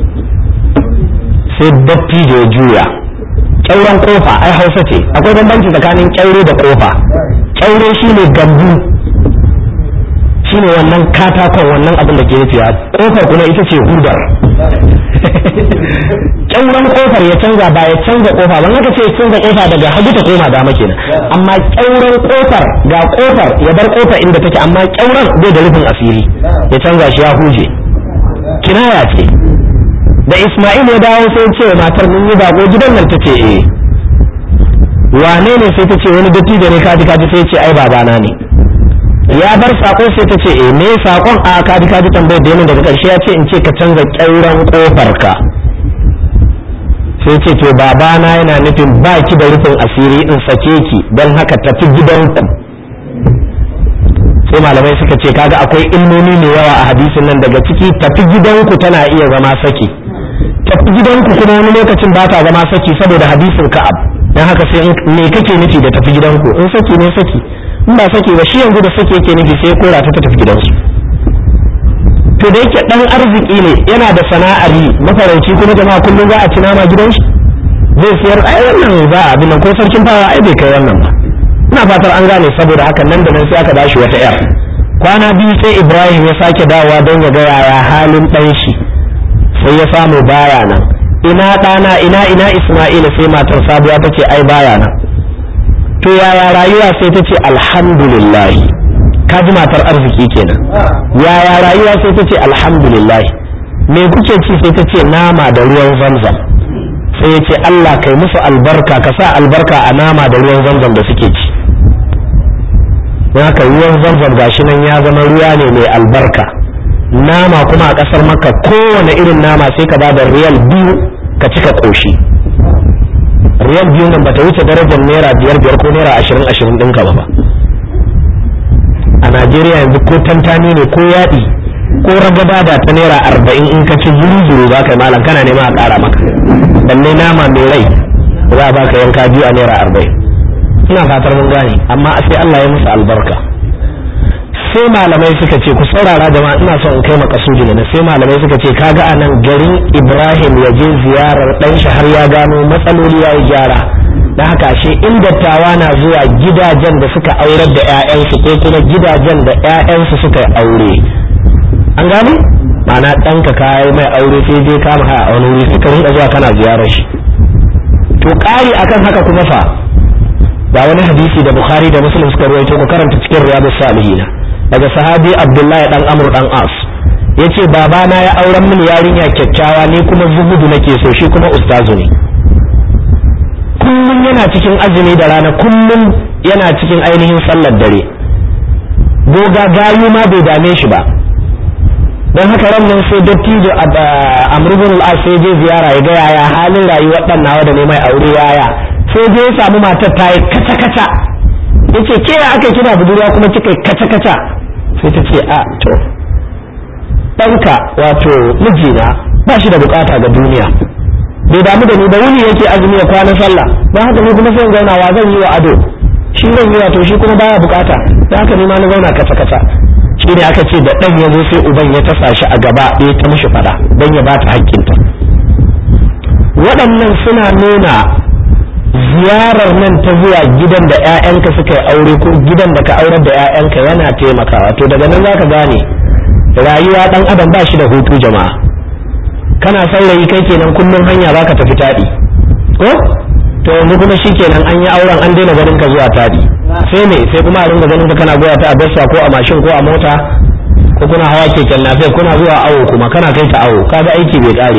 sai dattijo ya juya ƙyauren kofa ai Hausa ce akwai bambanci tsakanin ƙyaure da kofa ƙyaure shine gambu shine wannan katakon wannan abin da ke rufiya kofar kuma ita ce hudar ƙyauren kofar ya canza ba ya canza kofa ban haka ce ya canza kofa daga hagu ta koma dama kenan amma ƙyauren kofar ga kofar ya bar kofar inda take amma ƙyauren bai da rufin asiri ya canza shi ya huje kinaya ce da Isma'il ya dawo sai ce matar mun yi bako gidan nan tace eh wane ne sai ta ce wani dattijo ne kaji kaji sai ce ai babana ne ya bar sako sai ta ce eh me sakon a kaji kaji tambayar da yamin daga karshe ya ce in ce ka canza ƙyauren kofar ka sai ce to babana yana nufin ba ki da rufin asiri in sake ki don haka tafi gidanku sai malamai suka ce kaga akwai ilmomi mai yawa a hadisin nan daga ciki tafi gidanku tana iya zama saki tafi gidanku kuma wani lokacin ba ta zama saki saboda hadisin ka'ab dan haka sai me kake nufi da tafi gidanku in saki ne saki in ba saki ba shi yanzu da saki yake nufi sai ya kora ta tafi gidansu to da yake dan arziki ne yana da sana'ar yi mafarauci kuma jama'a kullum za a ci nama gidan shi zai siyar ai wannan za a abin nan ko sarkin fawa ai bai kai wannan ba ina fatar an gane saboda haka nan da nan sai aka bashi wata yar kwana biyu sai ibrahim ya sake dawowa don ya ga yaya halin ɗan shi sai ya samu baya nan ina ɗana ina ina isma'ila sai matar sabuwa ta ce ai baya nan to yaya rayuwa sai ta ce alhamdulillah ka ji matar arziki kenan yaya rayuwa sai ta ce alhamdulillah me kuke ci sai ta ce nama da ruwan zamzam sai ya ce Allah kai musu albarka ka sa albarka a nama da ruwan zamzam da suke ci haka ruwan zamzam gashi nan ya zama ruwa ne mai albarka nama kuma a ƙasar maka kowane irin nama sai ka bada riyal biyu ka cika ƙoshi riyal biyu nan bata wuce darajar naira biyar biyar ko naira ashirin ashirin ɗinka ba a najeriya yanzu ko tantani ne ko yaɗi ko ragaba da ta naira arba'in in ka ci zuru zuru za ka yi malam kana nema a ƙara maka balle nama mai rai za a baka yanka biyu a naira arba'in ina fatar mun gane amma sai Allah ya musu albarka sai malamai suka ce ku saurara jama'a ina son in kai makasudi ne sai malamai suka ce kaga a nan garin Ibrahim ya je ziyarar dan shi har ya gano matsaloli ya yi gyara dan haka ashe in dattawa na zuwa gidajen da suka aurar da 'ya'yansu ko kuma gidajen da 'ya'yansu suka aure an gane ma'ana ɗanka kayi mai aure sai je kama haya a wani wuri suka rinka zuwa kana ziyarar shi to ƙari akan haka kuma fa ga wani hadisi da bukhari da muslim suka ruwaito ku karanta cikin riyadus salihin daga sahabi abdullahi dan amr dan as yace babana ya auren mini yarinya kyakkyawa ne kuma zuhudu nake so shi kuma ustazu ne kullum yana cikin azumi da rana kullum yana cikin ainihin sallar dare goga gayu ma bai dame shi ba don haka ran nan sai dattijo amrubun al'as sai je ziyara ya ga yaya halin rayuwar dan nawa da ne mai aure yaya sai je ya samu matar ta yi kaca kaca yace ke ya aka kina budurwa kuma kika yi kaca kaca sai ta ce a to ɗanka wato mijina ba shi da bukata ga duniya bai damu da ni da wuni yake azumi ya kwana sallah don haka ni kuma sai zauna wa zan yi wa ado shi zan yi wato shi kuma baya bukata don haka ni ma na zauna kaca kaca shi ne aka ce da ɗan ya zo sai uban ya tasa shi a gaba ya ta mishi fada don ya bata hakkinta waɗannan suna nuna ziyarar nan ta zuwa gidan da 'ya'yanka suka yi aure ko gidan da ka aurar da 'ya'yanka yana taimakawa to daga nan zaka gane rayuwa ɗan adam ba shi da hutu jama'a kana saurayi kai kenan kullum hanya baka tafi taɗi ko to yanzu kuma shikenan an yi auren an daina ganin ka zuwa taɗi sai me sai kuma a ringa ganin ka kana goya ta a bassa ko a mashin ko a mota ko kuna hawa keken lafiya kuna zuwa awo kuma kana kai ta awo kaga aiki bai kare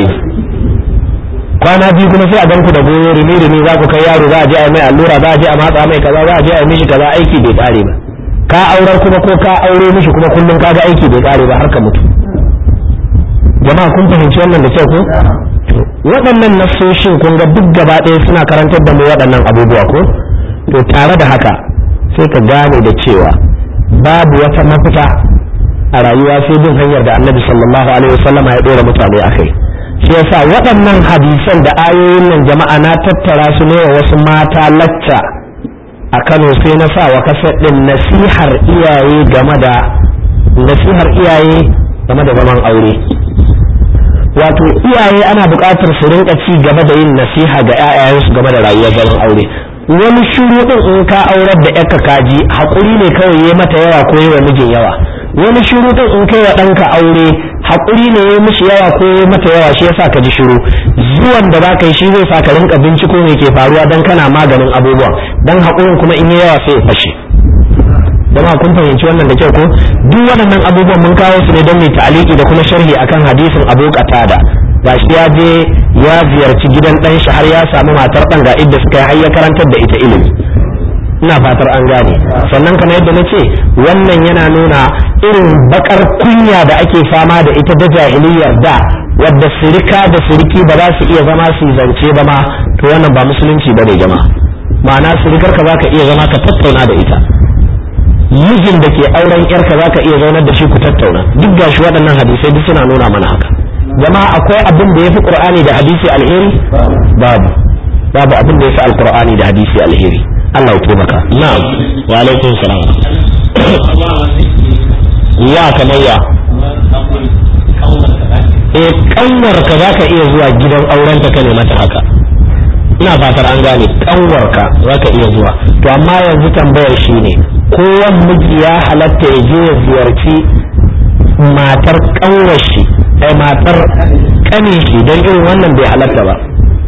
kwana biyu kuma sai a ganku da goyo rimi rimi za ku kai yaro za a je a yi mai allura za a je a matsa mai kaza za a je a yi mishi kaza aiki bai kare ba ka aurar kuma ko ka aure mishi kuma kullum kaga aiki bai kare ba har ka mutu jama'a kun fahimci wannan da kyau ko waɗannan nasoshin kun ga duk gaba ɗaya suna karantar da mu waɗannan abubuwa ko to tare da haka sai ka gane da cewa babu wata mafita a rayuwa sai bin hanyar da annabi sallallahu alaihi wasallama ya ɗora mutane a kai shi yasa waɗannan hadisan da ayoyin nan jama'a na tattara su ne wa wasu mata lacca a Kano sai na sa wa kasar ɗin nasihar iyaye game da nasihar iyaye game da zaman aure wato iyaye ana buƙatar su rinka ci gaba da yin nasiha ga 'ya'yayensu game da rayuwar zaman aure wani shiru din in ka aurar da yarka kaji haƙuri ne kawai ya mata yawa ko yi wa mijin yawa wani shiru din in kai wa ɗanka aure haƙuri ne ya mishi yawa ko ya mata yawa shi yasa ka ji shiru zuwan da za ka yi shi zai sa ka rinka binciko me ke faruwa dan kana maganin abubuwan dan haƙurin kuma in yi yawa sai ya fashe jama'a kun fahimci wannan da kyau ko duk waɗannan abubuwan mun kawo su ne don mai ta'aliki da kuma sharhi akan hadisin Abu Qatada gashi ya je ya ziyarci gidan ɗan shi har ya samu matar ɗan ga idda suka yi har ya karantar da ita ilimi ina fatar an gane sannan kamar yadda na ce wannan yana nuna irin bakar kunya da ake fama da ita da jahiliyar da wadda sirika da siriki ba za su iya zama su zance ba ma to wannan ba musulunci ba ne jama'a ma'ana sirikar ka za ka iya zama ka tattauna da ita mijin da ke auren yarka za ka iya zaunar da shi ku tattauna duk ga shi waɗannan hadisai duk suna nuna mana haka jama'a akwai abin da ya fi ƙur'ani da hadisi alheri babu babu abin da ya fi alkur'ani da hadisi alheri Allah ya taimaka na'am wa alaikum salam ya kamar ya eh kanwar ka zaka iya zuwa gidan auren ta ne mata haka ina fatar an gane kanwar ka zaka iya zuwa to amma yanzu tambayar shine kowan miji ya halatta ya je ya ziyarci matar kanwar shi ai matar kanin shi don irin wannan bai halatta ba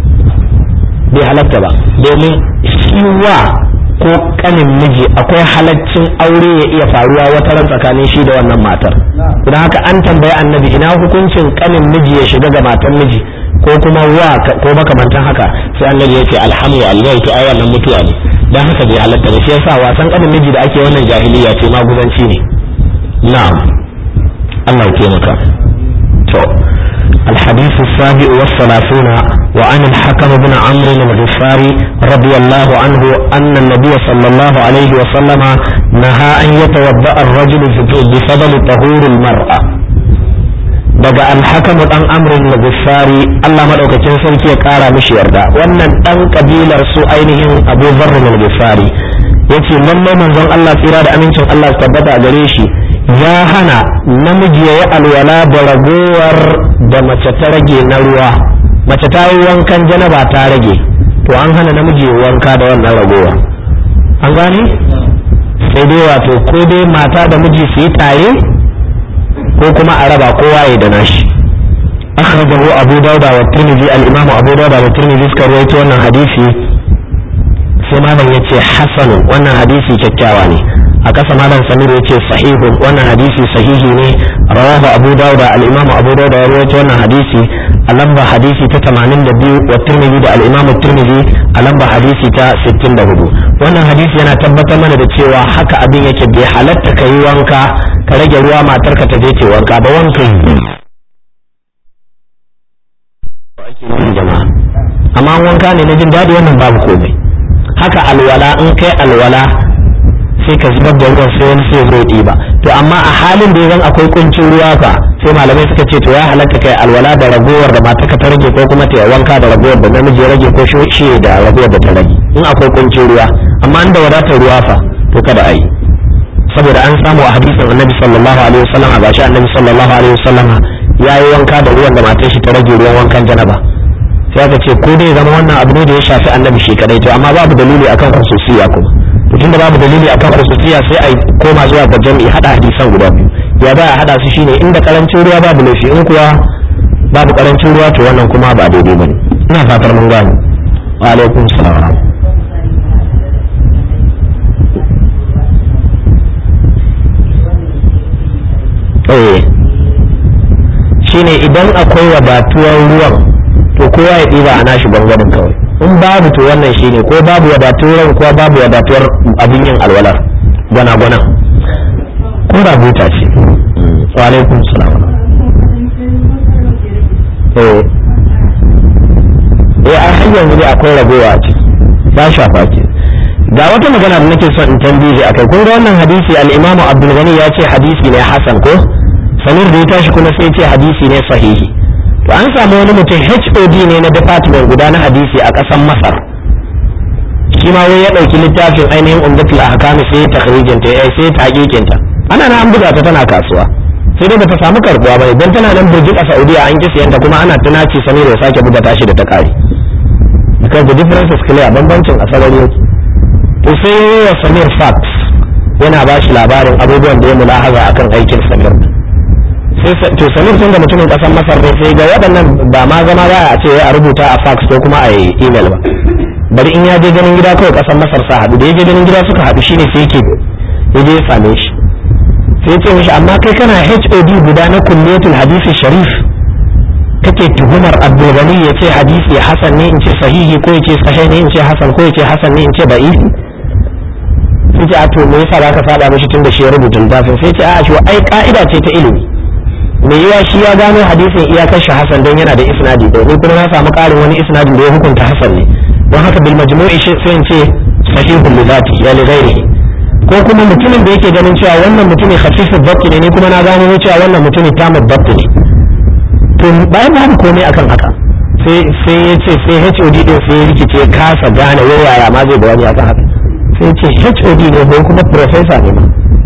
bai halatta ba domin shi wa ko kanin miji akwai halaccin aure ya iya faruwa wata ran tsakanin shi da wannan matar don haka an tambayi annabi ina hukuncin kanin miji ya shiga ga matan miji ko kuma wa ko makamantan haka sai annabi ya ce alhamdu allahu to ai wannan mutuwa ne dan haka bai halatta ba shi yasa wasan kanin miji da ake wannan jahiliya ce maguzanci ne na'am Allah ya taimaka to الحديث السابع والثلاثون وعن الحكم بن عمرو الغفاري رضي الله عنه أن النبي صلى الله عليه وسلم نهى أن يتوضأ الرجل بفضل طهور المرأة daga alhakamu dan amrin na gufari Allah madaukakin sarki ya kara mishi yarda wannan dan kabilar su ainihin Abu Dharr al-Ghifari yace lallai manzon Allah tsira da amincin Allah tabbata a gare shi ya hana namiji ya yi alwala da ragowar da mace ta rage na ruwa mace ta yi wankan janaba ta rage to an hana namiji ya wanka da wannan ragowar an gane sai dai wato ko dai mata da miji su yi tare ko kuma a raba kowa ya da nashi akhrajahu abu dauda wa tirmidhi al-imam abu dauda da tirmidhi suka rawaito wannan hadisi sai malam yace hasan wannan hadisi kyakkyawa ne a kasa malam samir yace sahihun wannan hadisi sahihi ne rawahu abu dauda al-imam abu dauda ya rawaito wannan hadisi a lamba hadisi ta 82 wa tirmidhi da al-imam tirmidhi a lamba hadisi ta 64 wannan hadisi yana tabbatar mana da cewa haka abin yake bai halatta ka yi wanka ka rage ruwa matarka ta je ce wanka ba wanka yi jama'a amma wanka ne na jin daɗi wannan babu komai haka alwala in kai alwala sai ka zubar da ruwan sai wani sai zo ɗiba to amma a halin da zan akwai kuncin ruwa fa sai malamai suka ce to ya halatta kai alwala da ragowar da matarka ta rage ko kuma ta wanka da ragowar da namiji ya rage ko shi da ragowar da ta rage in akwai kuncin ruwa amma in da wadatar ruwa fa to kada a yi saboda an samu a hadisin annabi sallallahu alaihi wasallam a gashi annabi sallallahu alaihi wasallam ya yi wanka da ruwan da matar shi ta rage ruwan wankan janaba sai aka ce ko dai zama wannan abu ne da ya shafi annabi shi kadai to amma babu dalili akan khususiyya kuma to tunda babu dalili akan khususiyya sai ai koma zuwa ga jami'i hada hadisan guda biyu ya ba a hada su shine inda karancin ruwa babu laifi in kuwa babu karancin ruwa to wannan kuma ba daidai bane ina fatar mun gane wa alaikum salam eh shine idan akwai wadatuwar ruwan to kowa ya ɗiba a nashi bangaren kawai in babu to wannan shine ko babu wadatuwar ko babu wadatuwar abin yin alwalar gwana-gwana ko rabuta ce wa alaikum salam eh eh a har yanzu dai akwai ragowa ce ba shafa ke ga wata magana da nake son in tambaye akai kun ga wannan hadisi al-imamu abdul ghani ya ce hadisi ne hasan ko samir da ya tashi kuma sai ce hadisi ne sahihi to an samu wani mutum HOD ne na department guda na hadisi a ƙasar Masar shi ma wai ya ɗauki littafin ainihin umdatul ahkam sai takhrijin ta sai ta hakikin ta ana nan an buga ta tana kasuwa sai dai bata samu karbuwa bane dan tana nan burjik a Saudiya an kisa yanta kuma ana tunaci samir ya sake buga tashi da ta kare because the difference is clear bambancin asalin yake to sai wa samir fax yana ba shi labarin abubuwan da ya mulahaza akan aikin samir sai to samir tun da mutumin kasar masar ne sai ga waɗannan ba ma zama za a ce a rubuta a fax ko kuma a yi email ba bari in ya je ganin gida kawai kasar masar sa haɗu da ya je ganin gida suka haɗu shine sai yake ya je ya same shi sai ya ce mishi amma kai kana HOD guda na kulliyatul hadisi sharif kake tuhumar abdulgani ya ce hadisi hasan ne in ce sahihi ko ya ce sahih ne in ce hasan ko ya ce hasan ne in ce da'ifi sai ce a to me yasa zaka saba mishi tun da shi ya rubuta littafin sai ce a shi ai ka'ida ce ta ilimi me yiwa shi ya gano hadisin iyakar shi hasan don yana da isnadi ɗaya ni kuma na samu ƙarin wani isnadin da ya hukunta hasan ne don haka bil majmu'i sai in ce sahihul lidati ya li ghairihi ko kuma mutumin da yake ganin cewa wannan mutumin khafifud dabt ne ni kuma na gano cewa wannan mutumin tamud dabt ne to bayan babu komai akan haka sai sai ya ce sai HOD din sai ya rikice kasa gane wai yaya ma zai bayani akan haka sai ya ce HOD ne ko kuma professor ne ma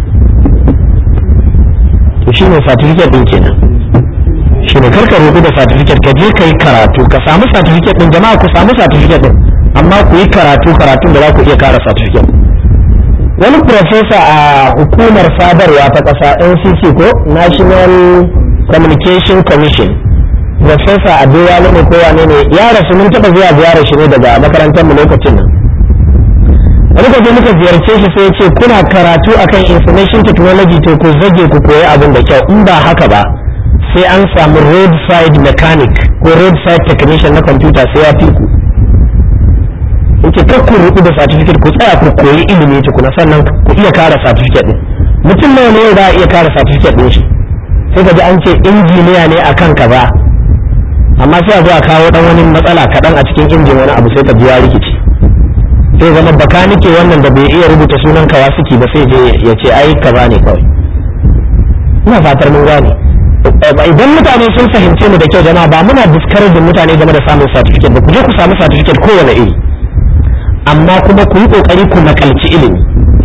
to shine certificate din kenan shine karka rubu da certificate ka je kai karatu ka samu certificate din jama'a ku samu certificate din amma ku yi karatu karatun da za ku iya kara certificate wani professor a hukumar sadarwa ta ƙasa NCC ko National Communication Commission professor Adewale ne ko wane ne ya rasu mun taɓa zuwa ziyarar shi ne daga makarantar mu lokacin nan wani kwaje muka ziyarce shi sai ya ce kuna karatu akan information technology to ku zage ku koyi abin da kyau in ba haka ba sai an samu roadside mechanic ko roadside technician na computer sai ya fi ku yake kar ku rubu da certificate ku tsaya ku koyi ilimi tukuna sannan ku iya kara certificate din mutum nawa ne za a iya kara certificate din shi sai ka ji an ce injiniya ne akan kaza amma sai a zo a kawo dan wani matsala kaɗan a cikin injin wani abu sai ka ji ya rikici sai zama bakanike wannan da bai iya rubuta sunan kawasiki ba sai je ya ce ai kaza ne kawai ina fatar mun gane idan mutane sun fahimce mu da kyau jama'a ba muna discouraging mutane game da samun certificate ba ku je ku samu certificate kowane iri amma kuma ku yi kokari ku nakalci ilimi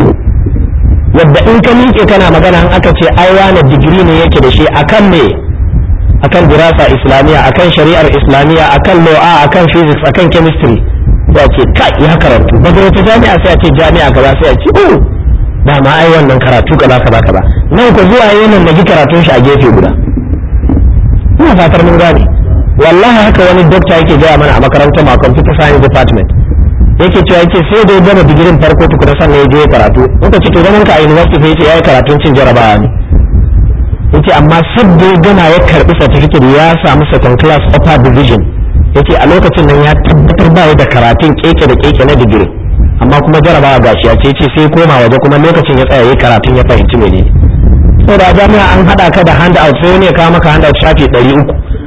yadda in ka miƙe kana magana an aka ce ai wani digiri ne yake da shi akan me akan dirasa islamiyya akan shari'ar islamiyya akan law akan physics akan chemistry sai a ce kai ya karatu daga wata jami'a sai a ce jami'a kaza sai a ce oh ba ma ai wannan karatu kaza kaza kaza nan ku zuwa yayin na ji karatun shi a gefe guda ina fatar mun gane wallahi haka wani dokta yake gaya mana a makarantar ma computer science department yake cewa yake sai da ya gama digirin farko tukuna sannan ya je karatu muka ce to zaman ka a university sai ya ce yayi karatun cin jarabawa ne yace amma sabda ya gama ya karbi certificate ya samu second class upper division yace a lokacin nan ya tabbatar ba da karatun keke da keke na digiri amma kuma jarabawa gashi ya ce sai koma waje kuma lokacin ya tsaya yayi karatun ya fahimci menene saboda a jami'a an hada ka da handout sai wani ya kawo maka handout shafi 300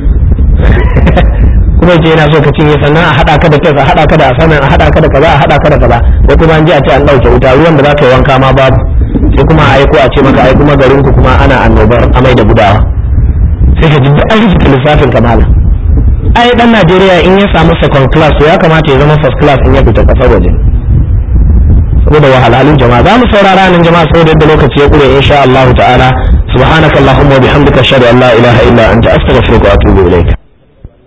kuma ce yana so ka cinye sannan a hada ka da test a hada ka da asanan a hada ka da kaza a hada ka da kaza ko kuma an ji a ce an dauke wuta ruwan da za ka yi wanka ma babu sai kuma a aiko a ce maka ai kuma garin ku kuma ana annobar amai da gudawa sai ka ji duk an rubuta lissafin kamala ai dan Najeriya in ya samu second class to ya kamata ya zama first class in ya fita kasar waje saboda wahalhalun jama'a za mu saurara nan jama'a saboda yadda lokaci ya kure insha Allah ta'ala subhanakallahumma wa bihamdika ashhadu an la ilaha illa anta astaghfiruka wa atubu ilaik